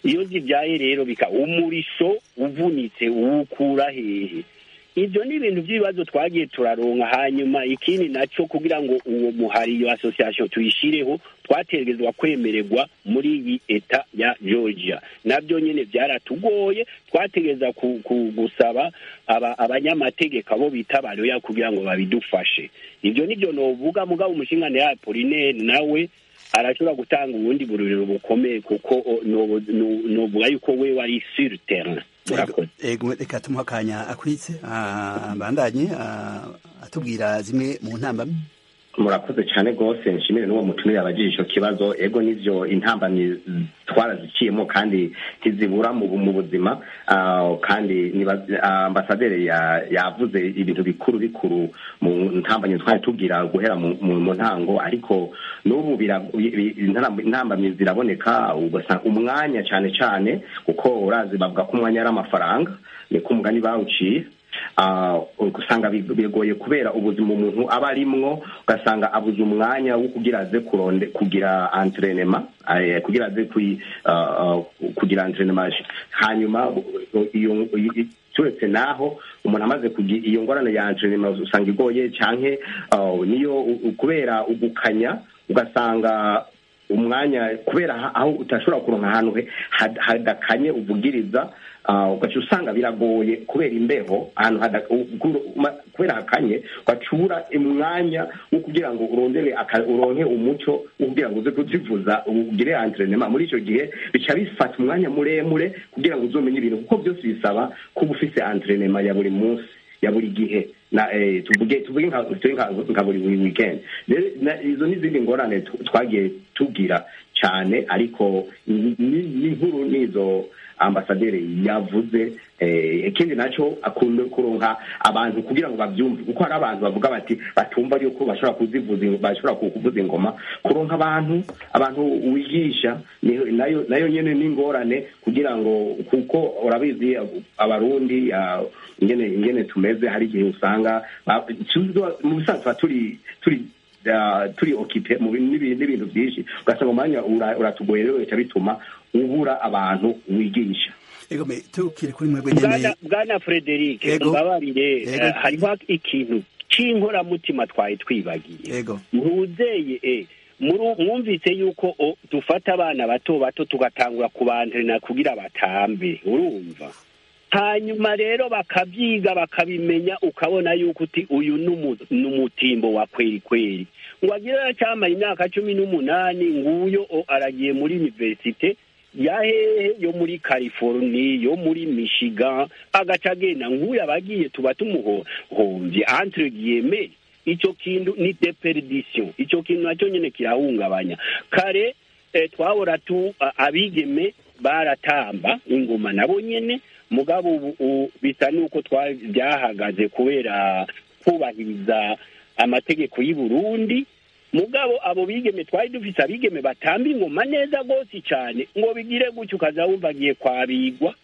iyo zibyaye rero bika umurisho uvunitse uwukura hehe ibyo ni ibintu by'ibibazo twagiye turaronka hanyuma ikindi nacyo kugira ngo uwo muhari iyo association tuyishireho twategerezwa kwemererwa muri iyi eta ya georgia nabyo nyine byaratugoye twategereza ku, ku, gusaba aba, abanyamategeko abo bita baroya kugira ngo babidufashe ibyo nibyo novuga mugabo umushingane ya Apollinaire nawe arashobora gutanga ubundi bururiro bukomeye kuko o, no- no- novuga yuko we wari sur terrain murakoze ego reka tumuha akanya akwitse ah, bandanye ah, atubwira zimwe mu ntambamyi murakoze cyane rwose nshimire n'uwo mutumire abajije icyo kibazo ego n'ivyo intambamyi twaraziciyemo kandi ntizibura mu mu buzima ah, kandi niba- ah, ambasaderi ya- yavuze ibintu bikuru bikuru mu ntambamyi twari tubwira guhera mu mu- mu ntango ariko n'ubu bira- bi- bi- intambamyi intambamyi ziraboneka ugasanga umwanya cyane cyane kuko urazi bavuga ko umwanya ari amafaranga niko umugani bawuciye Ah, ugasanga big- bigoye kubera ubuzima umuntu aba arimwo ugasanga abuze umwanya wo kugira aze kuronde kugira entrenema eh, kugira aze kui- ah, ah, kugira entrenema hanyuma u- iyo i- turetse naho umuntu amaze kugira iyo ngorane ya entrenema usanga igoye canke ah, niyo u- u- kubera ugukanya ugasanga umwanya kubera ha- aho utashobora kuronka ahantu he- had- hadakanye uvugiriza ah, ugaca usanga biragoye kubera imbeho ahantu hada- u- ku- ma- kubera hakanye ugaca ubura umwanya wo kugira ngo urondere aka- uronke umuco wo kugira ngo uze kuzivuza ugire entrenema muri icyo gihe bica bifata umwanya muremure kugira ngo uzomenye ibintu kuko byose bisaba kuba ufise entrenema ya buri munsi ya buri gihe na eh, tuvuge tuvuge nka tuvuge nka nka buri buri weekend rero na- izo n'izindi ngorane tu- twagiye tubwira cyane ariko ni- ni- n'inkuru n'izo ambasaderi yavuze eh, ikindi nacyo akunda kuronka abantu kugira ngo babyumve kuko hari abantu bavuga bati batumva yuko bashobora kuzivuza ing- bashobora ku- kuvuza ingoma kuronka abantu abantu wigisha ni- nayo nayo nyene n'ingorane kugira ngo kuko urabizi abarundi ah, ingene ingene tumeze hari igihe usanga ba- tuzo- mu bisanzwe tuba turi turi ah, turi okipe mu bintu n'ibintu n'ibintu byinshi ugasanga umwanya ura- uratugoye rero bica bituma ubura abantu wigisha ego me tukiri kuri mwebwe nyene bwana bwana frederic Yego. mbabarire Yego. eh, hariho ikintu c'inkoramutima twari twibagiye ego ntuzeye e muri- mwumvise yuko o, dufata abana bato bato tugatangura kubantrena kugira batambe urumva hanyuma rero bakabyiga bakabimenya ukabona yuko uti uyu ni umu- ni umutimbo wa kweri kweri ngo agire aracyamara imyaka cumi n'umunani nguyo o, aragiye muri universite ya hehe yo muri california yo muri michigan agaca agenda nk'uyu abagiye tuba tumuhombye entre guillemets icyo kintu ni deperdition icyo kintu nacyo nyine kirahungabanya kare eh, twahora tu a- abigeme baratamba ingoma nabo nyene mugabo ubu u- bisa nuko twa- byahagaze kubera kubahiriza amategeko y'i Burundi mugabo abo bigeme twari dufise abigeme batamba ingoma neza rwose cyane ngo bigire gutyo ukaza wumva agiye kwabigwa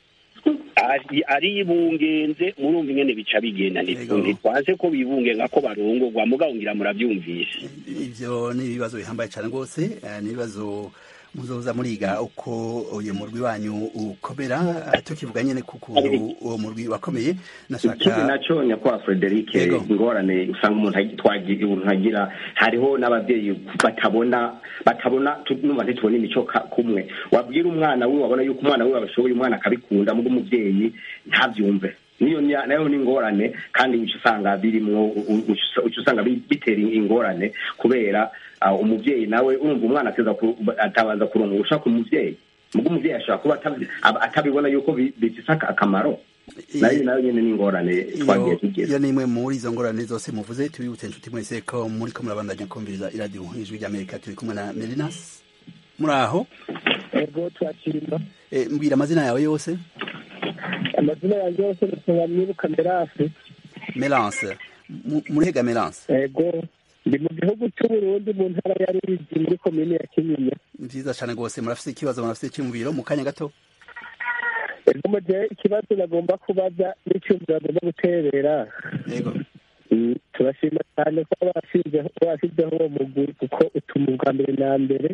ari- aribungenze murumva ingene bica bigenda Yego. ntitwanze ko bibungenga ko barongorwa mugabo ngira murabyumvise ivyo ni ibibazo bihambaye cyane rwose eh, ni ibibazo muzoza muriga uko uyu murwi wanyu ukomera eh, tukivuga nyene kukuntu uwo murwi wakomeye ikindi nashaka nacyo nyakubahwa frederic Yego. ingorane usanga umuntu agi- twagi- umuntu agira hariho n'ababyeyi batabona batabona tu- numva ntitubona imico ka- kumwe wabwira umwana we wabona yuko umwana we abishoboye umwana akabikunda mugo umubyeyi ntabyumve niyo ni- nayo ni ingorane kandi uca usanga birimwo u- u- uca uca usanga bi- bitera ingorane kubera ah, umubyeyi nawe urumva umwana ateza ku- atabanza kuronka ugushaka umuvyeyi mugo umuvyeyi ashobora kuba atabi- aba- atabibona yuko bi- bifise aka- akamaro nayo nayo nyene ni ingorane twagiye iyo tugira iyo ni imwe muri izo ngorane zose muvuze tubibutse inshuti mwese ko muri ko murabandanya kumviriza iradiyo ijwi ry'amerika turi kumwe na merinas muri aho ego twakirima Eh, mbwira amazina yawe yose amazina yanjye yose ntuba mwibuka merasi melance Mu- murihega melance ego ndi mu gihugu cy'uburundi mu ntara ya ruyigi muri komine ya kinyinya ni vyiza cane rwose murafise ikibazo murafise icyumviro mu kanya gato ego mu gihe ikibazo nagomba kubaza n'icyumviro agomba guterera yego Mm, turashima cyane ko bashyizeho bashyizeho uwo mugwi kuko utuma ubwa mbere na mbere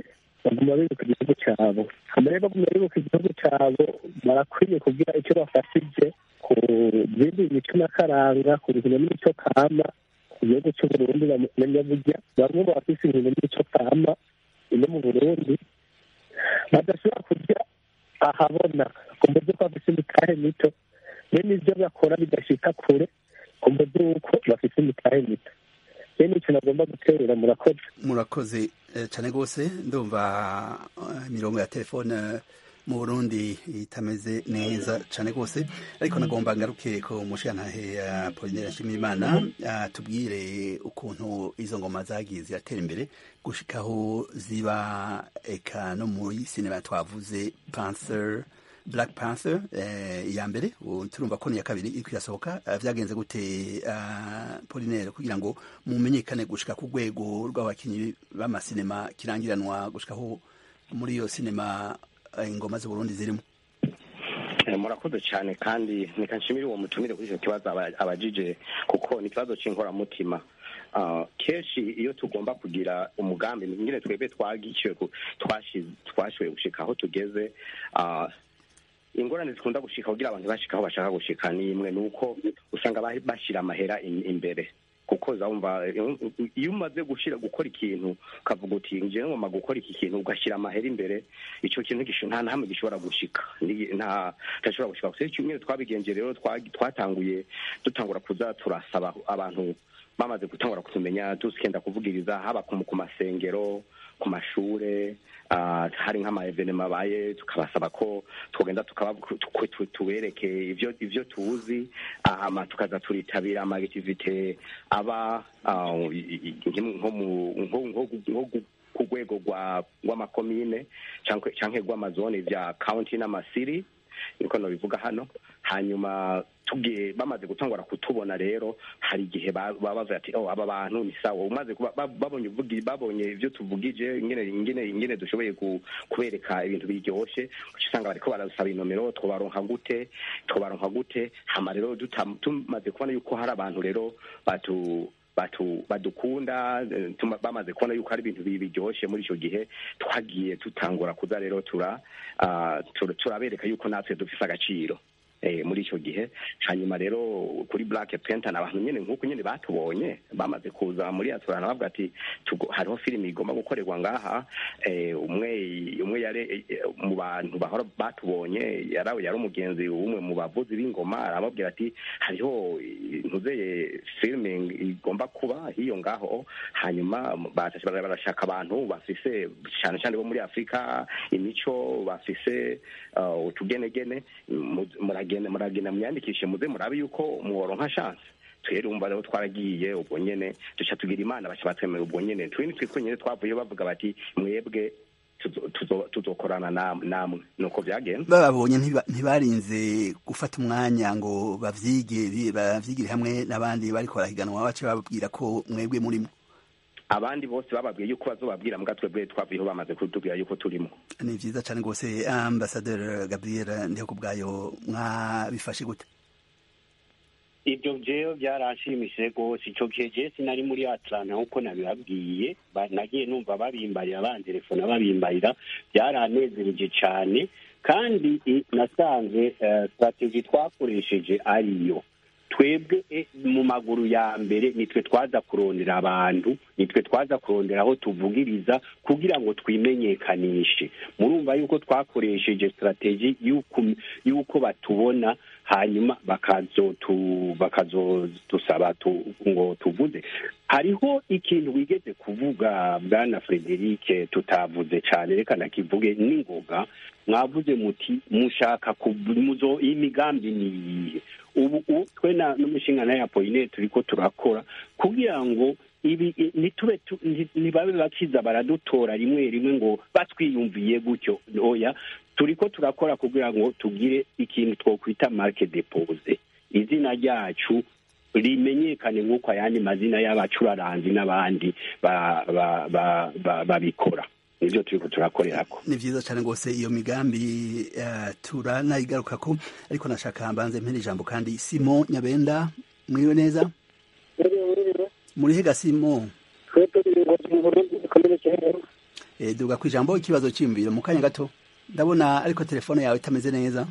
baguma bibuka igihugu cyabo hama rero baguma bibuka igihugu cyabo barakwiye kugira icyo bafashije ku bindi mico n'akaranga ku bintu n'imico kama ku gihugu cy'uburundi bamenya burya bamwe mu bafise ibintu n'imico kama ino mu burundi badashobora kurya ahabona ku buryo ko bafise imitahe mito bene ibyo bakora bidashika kure ku buryo yuko bafise imitahe mito bene icyo nagomba guterura murakoze murakoze cyane rwose ndumva imirongo ya telefone mu burundi itameze neza cyane rwose ariko nagomba ngaruke ku mushirantahe ya polinera nshimiyimana tubwire ukuntu izo ngoma zagiye ziratera imbere gushikaho ziba eka no muri sinema twavuze panther black panther iya mbere turumva ko ni iya kabiri iri kwirasohoka byagenze gute polinere kugira ngo mumenyekane gushika ku rwego rw'abakinnyi b'amasinema kirangiranwa gushikaho muri iyo sinema ingoma z'uburundi zirimo murakoze cyane kandi reka nshimire uwo mutumire kuri icyo kibazo abajije kuko ni ikibazo cy'inkoramutima kenshi iyo tugomba kugira umugambi nyine twebwe twagishyuwe twashoboye gushika aho tugeze ingorane zikunda gushika kugira abantu bashika aho bashaka gushika ni imwe ni uko usanga bashyira amahera imbere kuko zawumva iyo umaze gushira gukora ikintu ukavuga uti ngewe ngomba gukora iki kintu ugashyira amahera imbere icyo kintu nta na hamwe gishobora gushika nta gishobora gushika gusa icyo twabigenje rero twatanguye dutangura kuza turasaba abantu bamaze gutangura kutumenya tusikenda kuvugiriza haba ku masengero ku mashure hari nk'amaevenema abaye tukabasaba ko twagenda tubereke ivyo ivyo tuzi hama tukaza turitabira amagitivite aba nko ku rwego rw'amakomine canke rw'amazone vya county n'amasiri niko nobivuga hano hanyuma tugiye bamaze gutangura kutubona rero hari igihe baba bavuga ati oh aba bantu ni sawa umaze babonye uvugi babonye ivyo tuvugije ingene ingene ingene dushoboye kubereka ibintu biryoshe usanga bariko barasaba inomero twobaronka gute twobaronka gute hama rero tumaze kubona yuko hari abantu rero batu batu badukunda bamaze kubona yuko hari ibintu biryoshe muri icyo gihe twagiye tutangura kuza rero tura turabereka yuko natwe dufise agaciro muri icyo gihe hanyuma rero kuri black panther ni abantu nyine nk'uko nyine batubonye bamaze kuza muri aturana bavuga ati hariho filime igomba gukorerwa ngaha umwe umwe yari mu bantu bahora batubonye yari yari umugenzi umwe mu bavuzi b'ingoma arababwira ati hariho ntuzeye filime igomba kuba hiyo ngaho hanyuma barashaka abantu bafise cyane cyane bo muri afurika imico bafise utugenegene muragenda muragenda mwiyandikishe muze murabe yuko muworonka chance twere umva rero twaragiye ubwo nyene duca tugira imana baca batwemera ubwo nyene twini twitwe nyene twavuye bavuga bati mwebwe tuzokorana namwe nuko byagenze bababonye ntibarinze gufata umwanya ngo bavyige bavyigire hamwe n'abandi bariko barahiganwa bace bababwira ko mwebwe murimo abandi bose bababwiye yuko bazobabwira mbwa twebwe twavuyeho bamaze kutubwira yuko turimo ni vyiza cane rwose ambasaderi gabriel ndiho kubwayo mwabifashe gute ibyo jewe byaranshimishije rwose ico gihe je sinari muri atlanta nk'uko nabibabwiye nagiye numva babimbarira bantelefona babimbarira byaranezereje cane kandi nasanze strategy twakoresheje ariyo twebwe mu maguru ya mbere nitwe twaza kurondera abantu nitwe twaza kurondera aho tuvugiriza kugira ngo twimenyekanishe murumva yuko twakoresheje strategy y'uko batubona hanyuma bakazodusaba ngo tuvuze hariho ikintu wigeze kuvuga bwana frederic tutavuze cyane reka nakivuge n'ingoga mwavuze muti mushaka muzo imigambi ni iyihe ubu twe n'umushinga ya poline turiko turakora kugira ngo ibi ntitube ntibabe bakiza baradutora rimwe rimwe ngo batwiyumviye gutyo oya turiko turakora kugira ngo tugire ikintu twokwita marke depose izina ryacu rimenyekane nk'uko ayandi mazina y'abacuraranzi n'abandi babikora nibyo turiko turakorerako ni vyiza cane rwose iyo migambi uh, turanayigarukako ariko nashaka mbanze mpera ijambo kandi simo nyabenda mwiwe neza muri hega simo duga ku ijambo ikibazo cyiyumviro mu kanya gato ndabona ariko telefone yawe itameze neza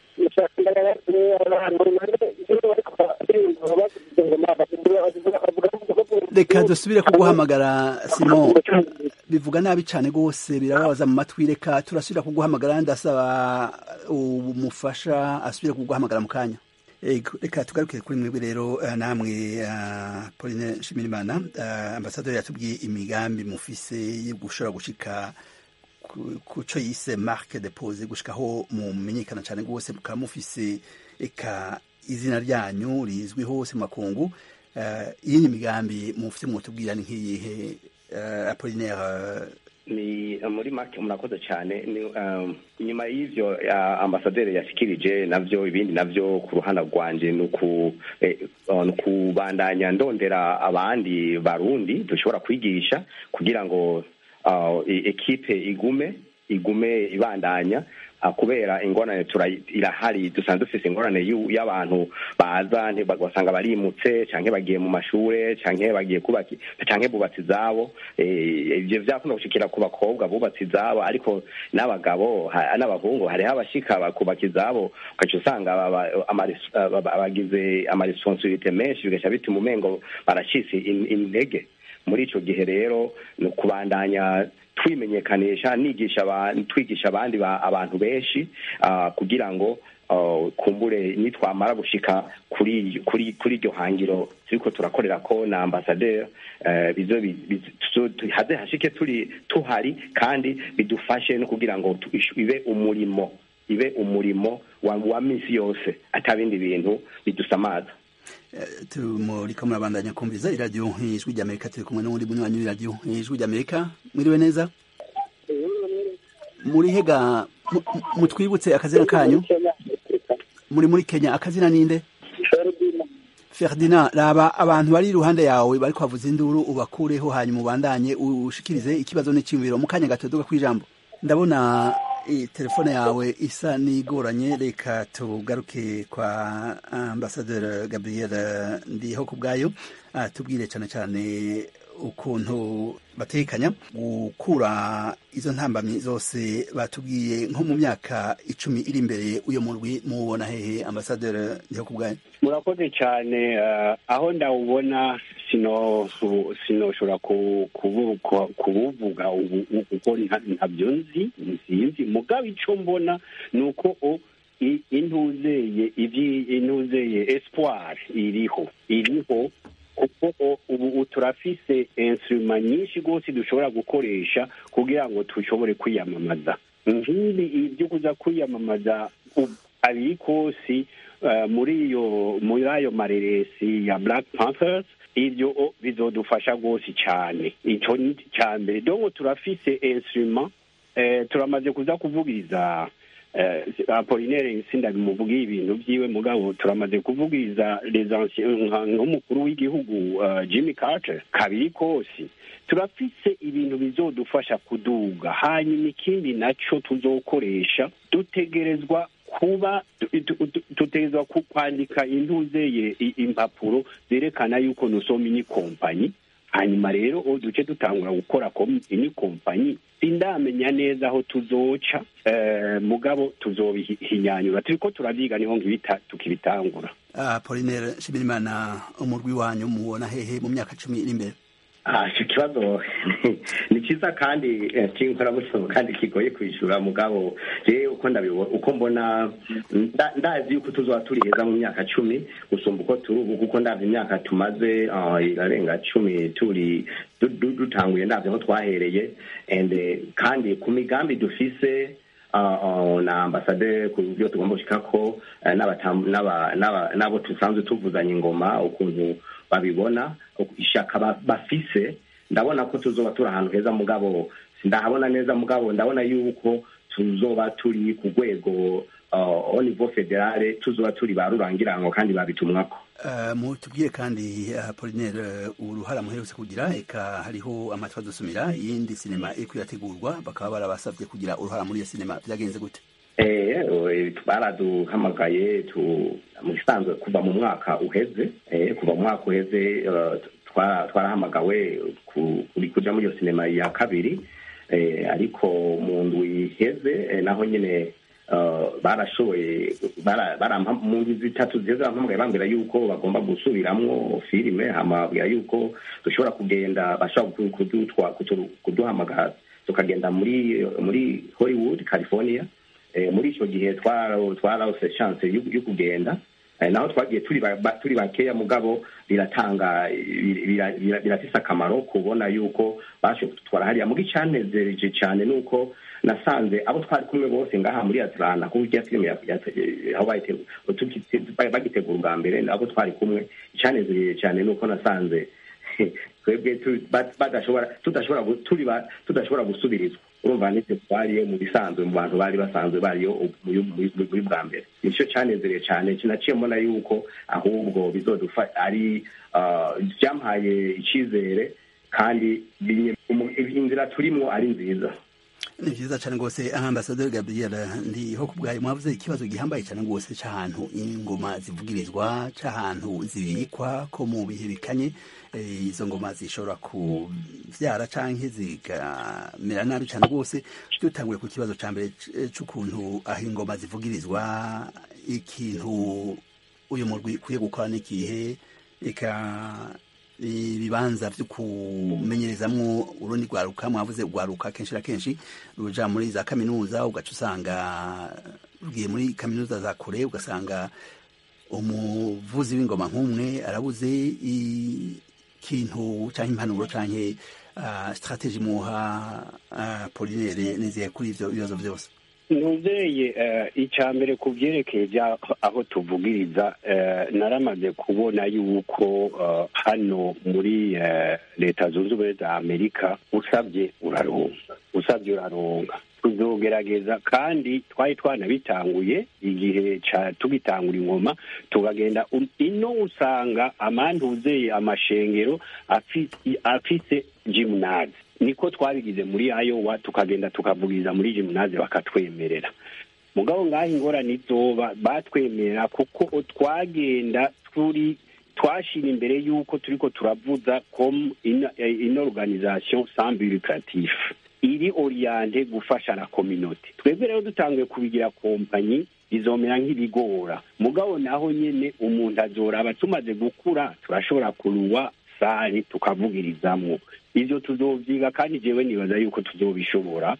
reka dusubire kuguhamagara simon bivuga nabi cyane rwose birababaza mu matwi reka turasubira kuguhamagara ndasaba umufasha asubire kuguhamagara mu kanya reka tugarukire kuri mwebwe rero namwe pauline nshimirimana ambasaderi yatubwiye imigambi mufise yo gushobora gushika ku cyo yise marque de pose gushikaho mumenyekana cyane rwose mukaba mufise eka izina ryanyu rizwi hose mu makungu iyi ni imigambi mufite mwotubwira ni nk'iyihe apolinaire ni muri make murakoze cyane nyuma y'ibyo ambasaderi yashikirije nabyo ibindi nabyo ku ruhande rwanjye ni ukubandanya ndondera abandi barundi dushobora kwigisha kugira ngo ekipe igume igume ibandanya kubera ingorane irahari dusanzwe dufite ingorane y'abantu baza basanga barimutse cyangwa bagiye mu mashuri cyangwa bagiye kubaka cyangwa bubatse izabo ibyo byakunda gushikira ku bakobwa bubatse izabo ariko n'abagabo n'abahungu hariho abashika bakubaka izabo ugaca usanga bagize amaresponsibilite menshi bigaca bituma umengo baracitse intege muri icyo gihe rero ni ukubandanya twimenyekanisha nigisha twigisha abandi abantu benshi kugira ngo kumbure nitwamara gushika kuri kuri kuri iryo hangiro turiko turakorera ko na ambasaderi haze hashike turi tuhari kandi bidufashe no kugira ngo ibe umurimo ibe umurimo wa minsi yose atabindi bintu bidusamaza muriko murabandanya kumviriza iradiyo ijwi ry'amerika turi kumwe n'uwundi munywanyi w'iradiyo ijwi ry'amerika mwiriwe neza muri hega mutwibutse akazina kanyu muri muri kenya akazina ninde ferdinand raba abantu bari iruhande yawe bari kwavuza induru ubakureho hanyuma ubandanye ushikirize ikibazo n'icyumviro mu kanya gato duga kw'ijambo ndabona telefone yawe isa n'igoranye reka tugaruke kwa ambasaderi gabriel ndiho ku bwayo tubwire cyane cyane ukuntu batekanya gukura izo ntambamyi zose batubwiye nko mu myaka icumi iri imbere uyo murwi mubona hehe ambasaderi ndiho ku bwayo murakoze cyane aho ndawubona sinoshobora kubuvuga kuko ntabyo nzi nsinzi mugabo icyo mbona ni uko intuzeye intuzeye espoir iriho iriho kuko ubu turafise insuruma nyinshi rwose dushobora gukoresha kugira ngo dushobore kwiyamamaza nk'ibi ibyo kuza kwiyamamaza abiri kosi muri iyo muri ayo mareresi ya black panthers ibyo bizodufasha rwose cyane icyo ni icya mbere donko turafise insuruma turamaze kuza kuvugiriza apolinere sindabimuvugiye ibintu byiwe mugabo turamaze kuvugiriza nk'umukuru w'igihugu jimmy carter kabiri kose turafise ibintu bizodufasha kuduga hanyuma ikindi nacyo tuzokoresha dutegerezwa kuba dutegerezwa kwandika intuzeye impapuro zerekana yuko nusoma ini kompanyi hanyuma rero duce dutangura gukora ini kompanyi sindamenya neza aho tuzoca mugabo tuzobihinyanyura turiko turavyiga niho tukibitangura apolinere nshimirimana umurwi wanyu mubona hehe mu myaka cumi iri imbere icyo kibazo ni cyiza kandi cy'inkoramuco kandi kigoye kwishyura mugabo rero uko ndabibona uko mbona ndazi yuko tuzaba turi heza mu myaka cumi gusumba uko turi ubu kuko ndazi imyaka tumaze irarenga cumi turi dutanguye ndazi aho twahereye kandi ku migambi dufise na ambasaderi ku byo tugomba gushika ko n'abo dusanzwe tuvuzanya ingoma ukuntu babibona ishaka bafise ndabona ko tuzoba turi ahantu heza mugabo ndahabona neza mugabo ndabona yuko tuzoba turi ku rwego au niveau federale tuzoba turi ba rurangirango kandi babitumwako mutubwire kandi apolinere uruhara muherutse kugira eka hariho amatwi adusumira iyindi sinema iri kwiyategurwa bakaba barabasabye kugira uruhara muri iyo sinema byagenze gute baraduhamagaye mu gisanzwe kuva mu mwaka uheze kuva mu mwaka uheze twarahamagawe kuja muri iyo sinema ya kabiri ariko mu ndwi iheze naho nyine barashoboye mu ndwi zitatu ziheze barampamagaye bambwira yuko bagomba gusubiramwo filime hamabwira yuko dushobora kugenda bashobora kuduhamagara tukagenda muri muri hollywood california muri icyo gihe twarose chance yo kugenda naho twagiye turi bakeya mugabo biratanga birafise akamaro kubona yuko bashoboye kudutwara hariya muga icyanezereje cyane ni uko nasanze abo twari kumwe bose ngaha muri atlanta kuko ijya filime aho bagitegura ubwa mbere abo twari kumwe icyanezereye cyane ni uko nasanze twebwe tudashobora gusubirizwa urumva nitwe twariyo mu bisanzwe mu bantu bari basanzwe bariyo muri bwa mbere nicyo cyanezereye cyane kinaciye mbona yuko ahubwo bizodufa ari byampaye icyizere kandi inzira turimo ari nziza ni byiza cyane rwose ambasaderi gabriel ndiho ku bwayo mwavuze ikibazo gihambaye cyane rwose cy'ahantu ingoma zivugirizwa cy'ahantu zibikwa ko mu bihe bikanye izo ngoma zishobora kubyara cyangwa zikamera nabi cyane rwose dutanguye ku kibazo cya mbere cy'ukuntu aho ingoma zivugirizwa ikintu uyu murwi ukwiye gukora n'igihe reka ibibanza byo kumenyerezamwo urundi rwaruka mwavuze rwaruka kenshi na kenshi ruja muri za kaminuza ugaca usanga rugiye muri kaminuza za kure ugasanga umuvuzi w'ingoma nk'umwe arabuze ikintu cyangwa impanuro cyangwa uh, strategy muha uh, polinere nizeye kuri ivyo bibazo byose ntuzeye icya mbere ku byerekeye aho tuvugiriza naramaze kubona yuko hano muri leta zunze ubumwe za amerika usabye uraronga usabye uraronga tuzogerageza kandi twari twanabitanguye igihe tugitangura ingoma tukagenda ino usanga amanduzeye amashengero afise jimunazi niko twabigize muri ayowa tukagenda tukavugiriza muri jimunazi bakatwemerera mugabo ngaho ingorane izoba batwemerera kuko twagenda turi twashira imbere y'uko turiko turavuza comme une organisation sans but lucratif iri oriente gufasha la communauté twebwe rero dutanguye kubigira kompanyi bizomera nk'ibigora mugabo naho nyene umuntu azoraba tumaze gukura turashobora kuruwa sare tukavugirizamwo ivyo tuzovyiga kandi jewe nibaza yuko tuzobishobora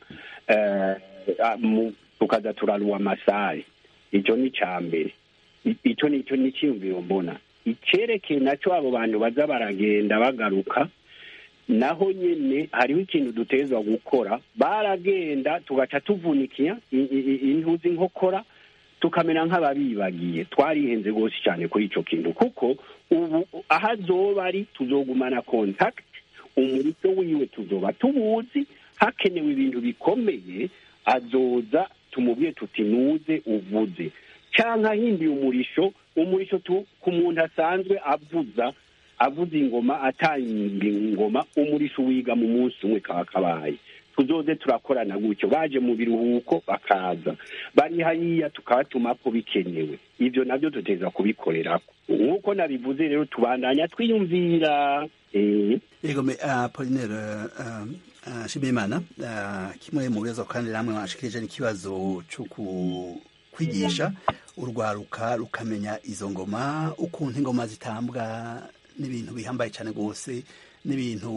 tukaza turaruwa amasare ico ni ca mbere ico nico niciyumviro mbona icerekeye naco abo bantu baza baragenda bagaruka naho nyene hariho ikintu dutezwa gukora baragenda tugaca tuvunikiya intuzi nkokora tukamera nk'ababibagiye twarihenze rwose cyane kuri ico kintu kuko ubu aho azoba ari tuzogumana contact umurito wiwe tuzoba tubuzi hakenewe ibintu bikomeye azoza tumubwiye tuti nuze uvuze canke ahindiye umurisho umurisho ku muntu asanzwe avuza avuza ingoma atanga ingoma umurisho wiga mu munsi umwe kaba kabaye tuzoze turakorana gutyo baje mu biruhuko bakaza bari hariya tukabatuma ko bikenewe ivyo navyo tuteza kubikorerako nk'uko nabivuze rero tubandanya twiyumvira yego me apolinere shimimana kimwe mu bibazo kandi namwe mwashikirije n'ikibazo cyo kwigisha urwaruka rukamenya izo ngoma ukuntu ingoma zitambwa n'ibintu bihambaye cyane rwose n'ibintu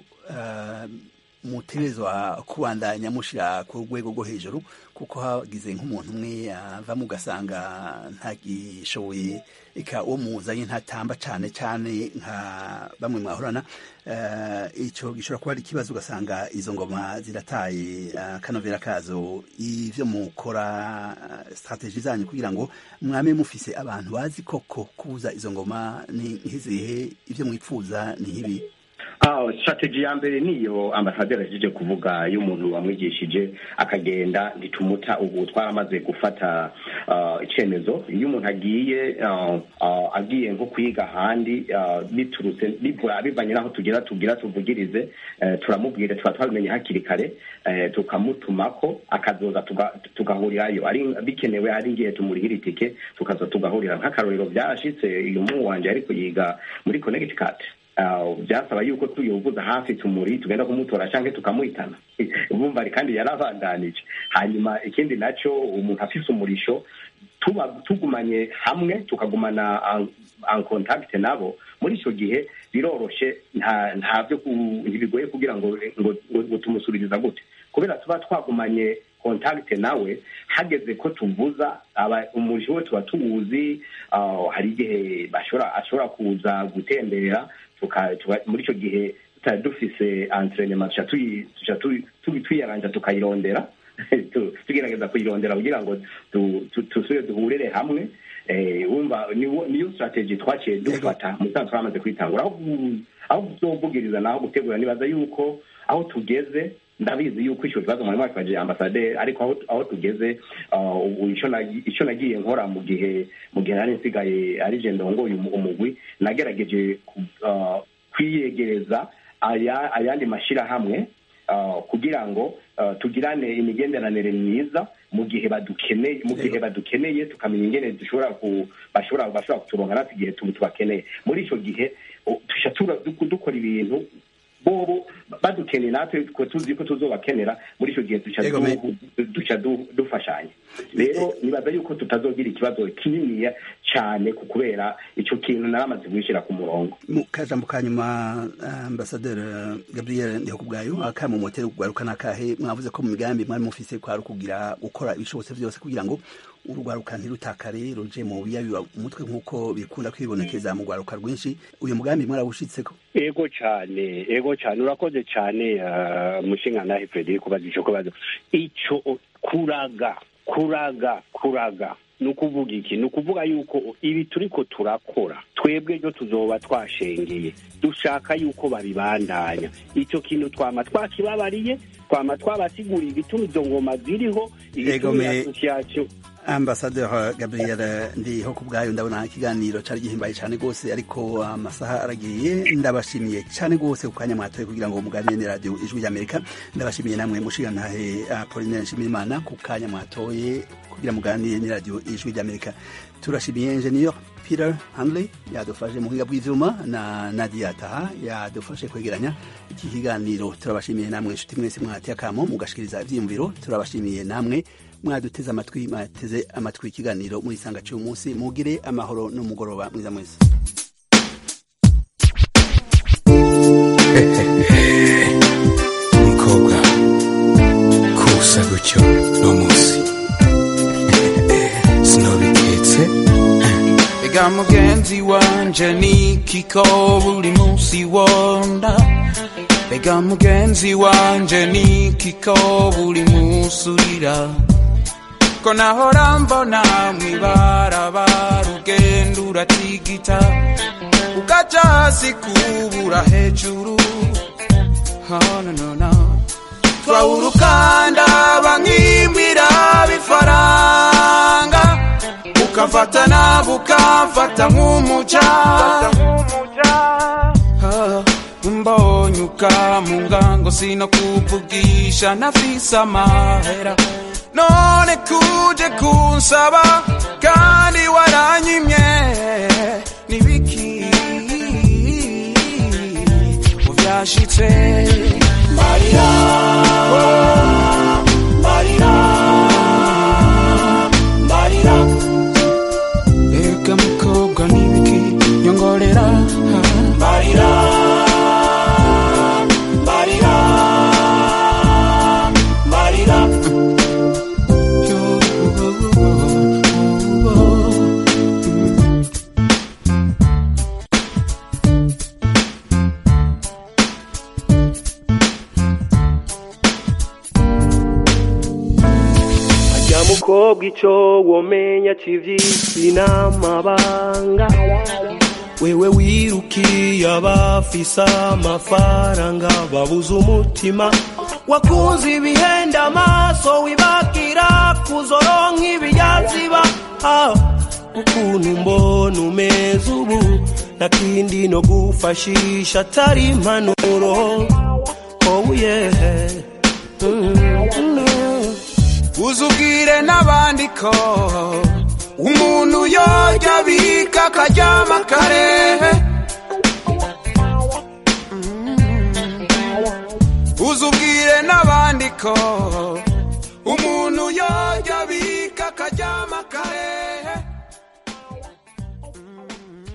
mutegerezwa kubandanya mushyira ku rwego rwo hejuru kuko hagize nk'umuntu umwe avamo ugasanga ntagishoboye reka uwo muzanye ntatamba cyane cyane nka bamwe mwahorana icyo gishobora kuba ari ikibazo ugasanga izo ngoma zirataye akanovera kazo ibyo mukora sitarategi zanyu kugira ngo mwame mufise abantu bazi koko kubuza izo ngoma ni nk'izihe ibyo mwipfuza ni nk'ibi strategy ya mbere niyo ambasaderi ahejeje kuvuga iyo umuntu wamwigishije akagenda ntitumuta ubu twaramaze gufata icyemezo iyo umuntu agiye agiye nko kwiga ahandi biturutse bivanye n'aho tugera tubwira tuvugirize turamubwira tuba twabimenye hakiri kare tukamutumako akazoza tugahurirayo bikenewe ari ngiye tumurihira itike tukaza tugahurira nk'akarorero byarashitse uyu muhungu wanje ariko yiga muri connecticut byasaba yuko tuyovuza hafi tumuri tugenda kumutora cyangwa tukamuhitana bumva kandi yarabandanije hanyuma ikindi nacyo umuntu afise umurisho tuba tugumanye hamwe tukagumana en contact nabo muri icyo gihe biroroshe nta byo ntibigoye kugira ngo ngo tumusubiriza gute kubera tuba twagumanye contact nawe hageze ko tuvuza umurisho we tuba tuwuzi hari igihe ashobora kuza gutembera muri icyo gihe tutari dufise entrenema tuca tuyaranja tukayirondera tugerageza kuyirondera kugira ngo dusubire duhurire hamwe wumva niyo strategy twaciye dufata musanzwe twamaze kwitangura aho tuzovugiriza naho gutegura nibaza yuko aho tugeze ndabizi yuko icyo kibazo mwari mwakibajije ambasaderi ariko aho tugeze icyo nagiye nkora mu gihe mu gihe nari nsigaye ari je ndongoye umugwi nagerageje kwiyegereza ayandi mashyirahamwe kugira ngo tugirane imigenderanire myiza mu gihe badukeneye mu gihe badukeneye tukamenya ingene dushobora bashobora bashobora kuturonka natwe igihe tubakeneye muri icyo gihe dukora ibintu bobo badukeneye natwe tuzi ko tuzobakenera muri icyo gihe duca dufashanya rero nibaza yuko tutazogira ikibazo kininiya cyane ku kubera icyo kintu naramaze kwishyira ku murongo mu kajambo ka nyuma ambasaderi gabriel ndihokubwayo akama moteri kugaruka n'akahe mwavuze ko mu migambi mwari mufise kwari kugira gukora ibishobotse byose kugira ngo urwaruka ntirutakare ruje mu biyabiba umutwe nk'uko bikunda kwibonekeza mu rwaruka rwinshi uyu mugambi mwarawushitseko ego cyane ego cyane urakoze cyane mushinga nawe frederic kubaza icyo kubazo icyo kuraga kuraga kuraga ni ukuvuga iki ni ukuvuga yuko ibi turiko turakora twebwe ryo tuzoba twashengeye dushaka yuko babibandanya icyo kintu twama twakibabariye twama twabasiguriye igituma izo ngoma ziriho igituma asosiyasiyo ambasaderi gabriel ndiho ku bwayo ndabona ikiganiro cyari gihimbaye cyane rwose ariko amasaha aragiye ndabashimiye cyane rwose ku kanya mwatoye kugira ngo muganire ni radiyo ijwi ry'amerika ndabashimiye namwe mushigantahe apolinere nshimirimana ku kanya mwatoye kugira muganire ni radiyo ijwi ry'amerika turashimiye enjeniyeri peter handley yadufashe mu buhinga bw'ibyuma na nadia taha yadufashe kwegeranya iki kiganiro turabashimiye namwe inshuti mwese mwateye akamo mugashikiriza ibyiyumviro turabashimiye namwe mwaduteze amatwi mwateze amatwi ikiganiro muri isanga cy'uyu munsi mugire amahoro n'umugoroba mwiza mwese umukobwa kusa gutyo no munsi sinobiketse ega mugenzi wanje nikiko buri munsi wonda ega mugenzi wanje nikiko buri munsi urira ko nahora mbona mwibarabara ugenda uratigita ugaca hasi kubura hejuru oh, no, no, no. twawurukanda bankimbira bifaranga ukafata nabo ukamfata nk'umuca Ah, mbonye ukamunga ngo sinokuvugisha nafise amahera none kuje kunsaba kandi waranyimye nibiki uvyashitse marira marira marira ega mukobwa nibiki nyongorera marira marira marira ajya mukobwa icyo womenya kivyisi n'amabanga wewe wirukiye abafise amafaranga babuze umutima wakunze ibihenda amaso wibagira kuzoronka ibiyaziba ah, ukuntu mbona umeze ubu nakindi no gufashisha atari impanuro oh yeah mm, mm. uzubwire n'abandi ko umuntu yorya bika akaryama kare n'abandiko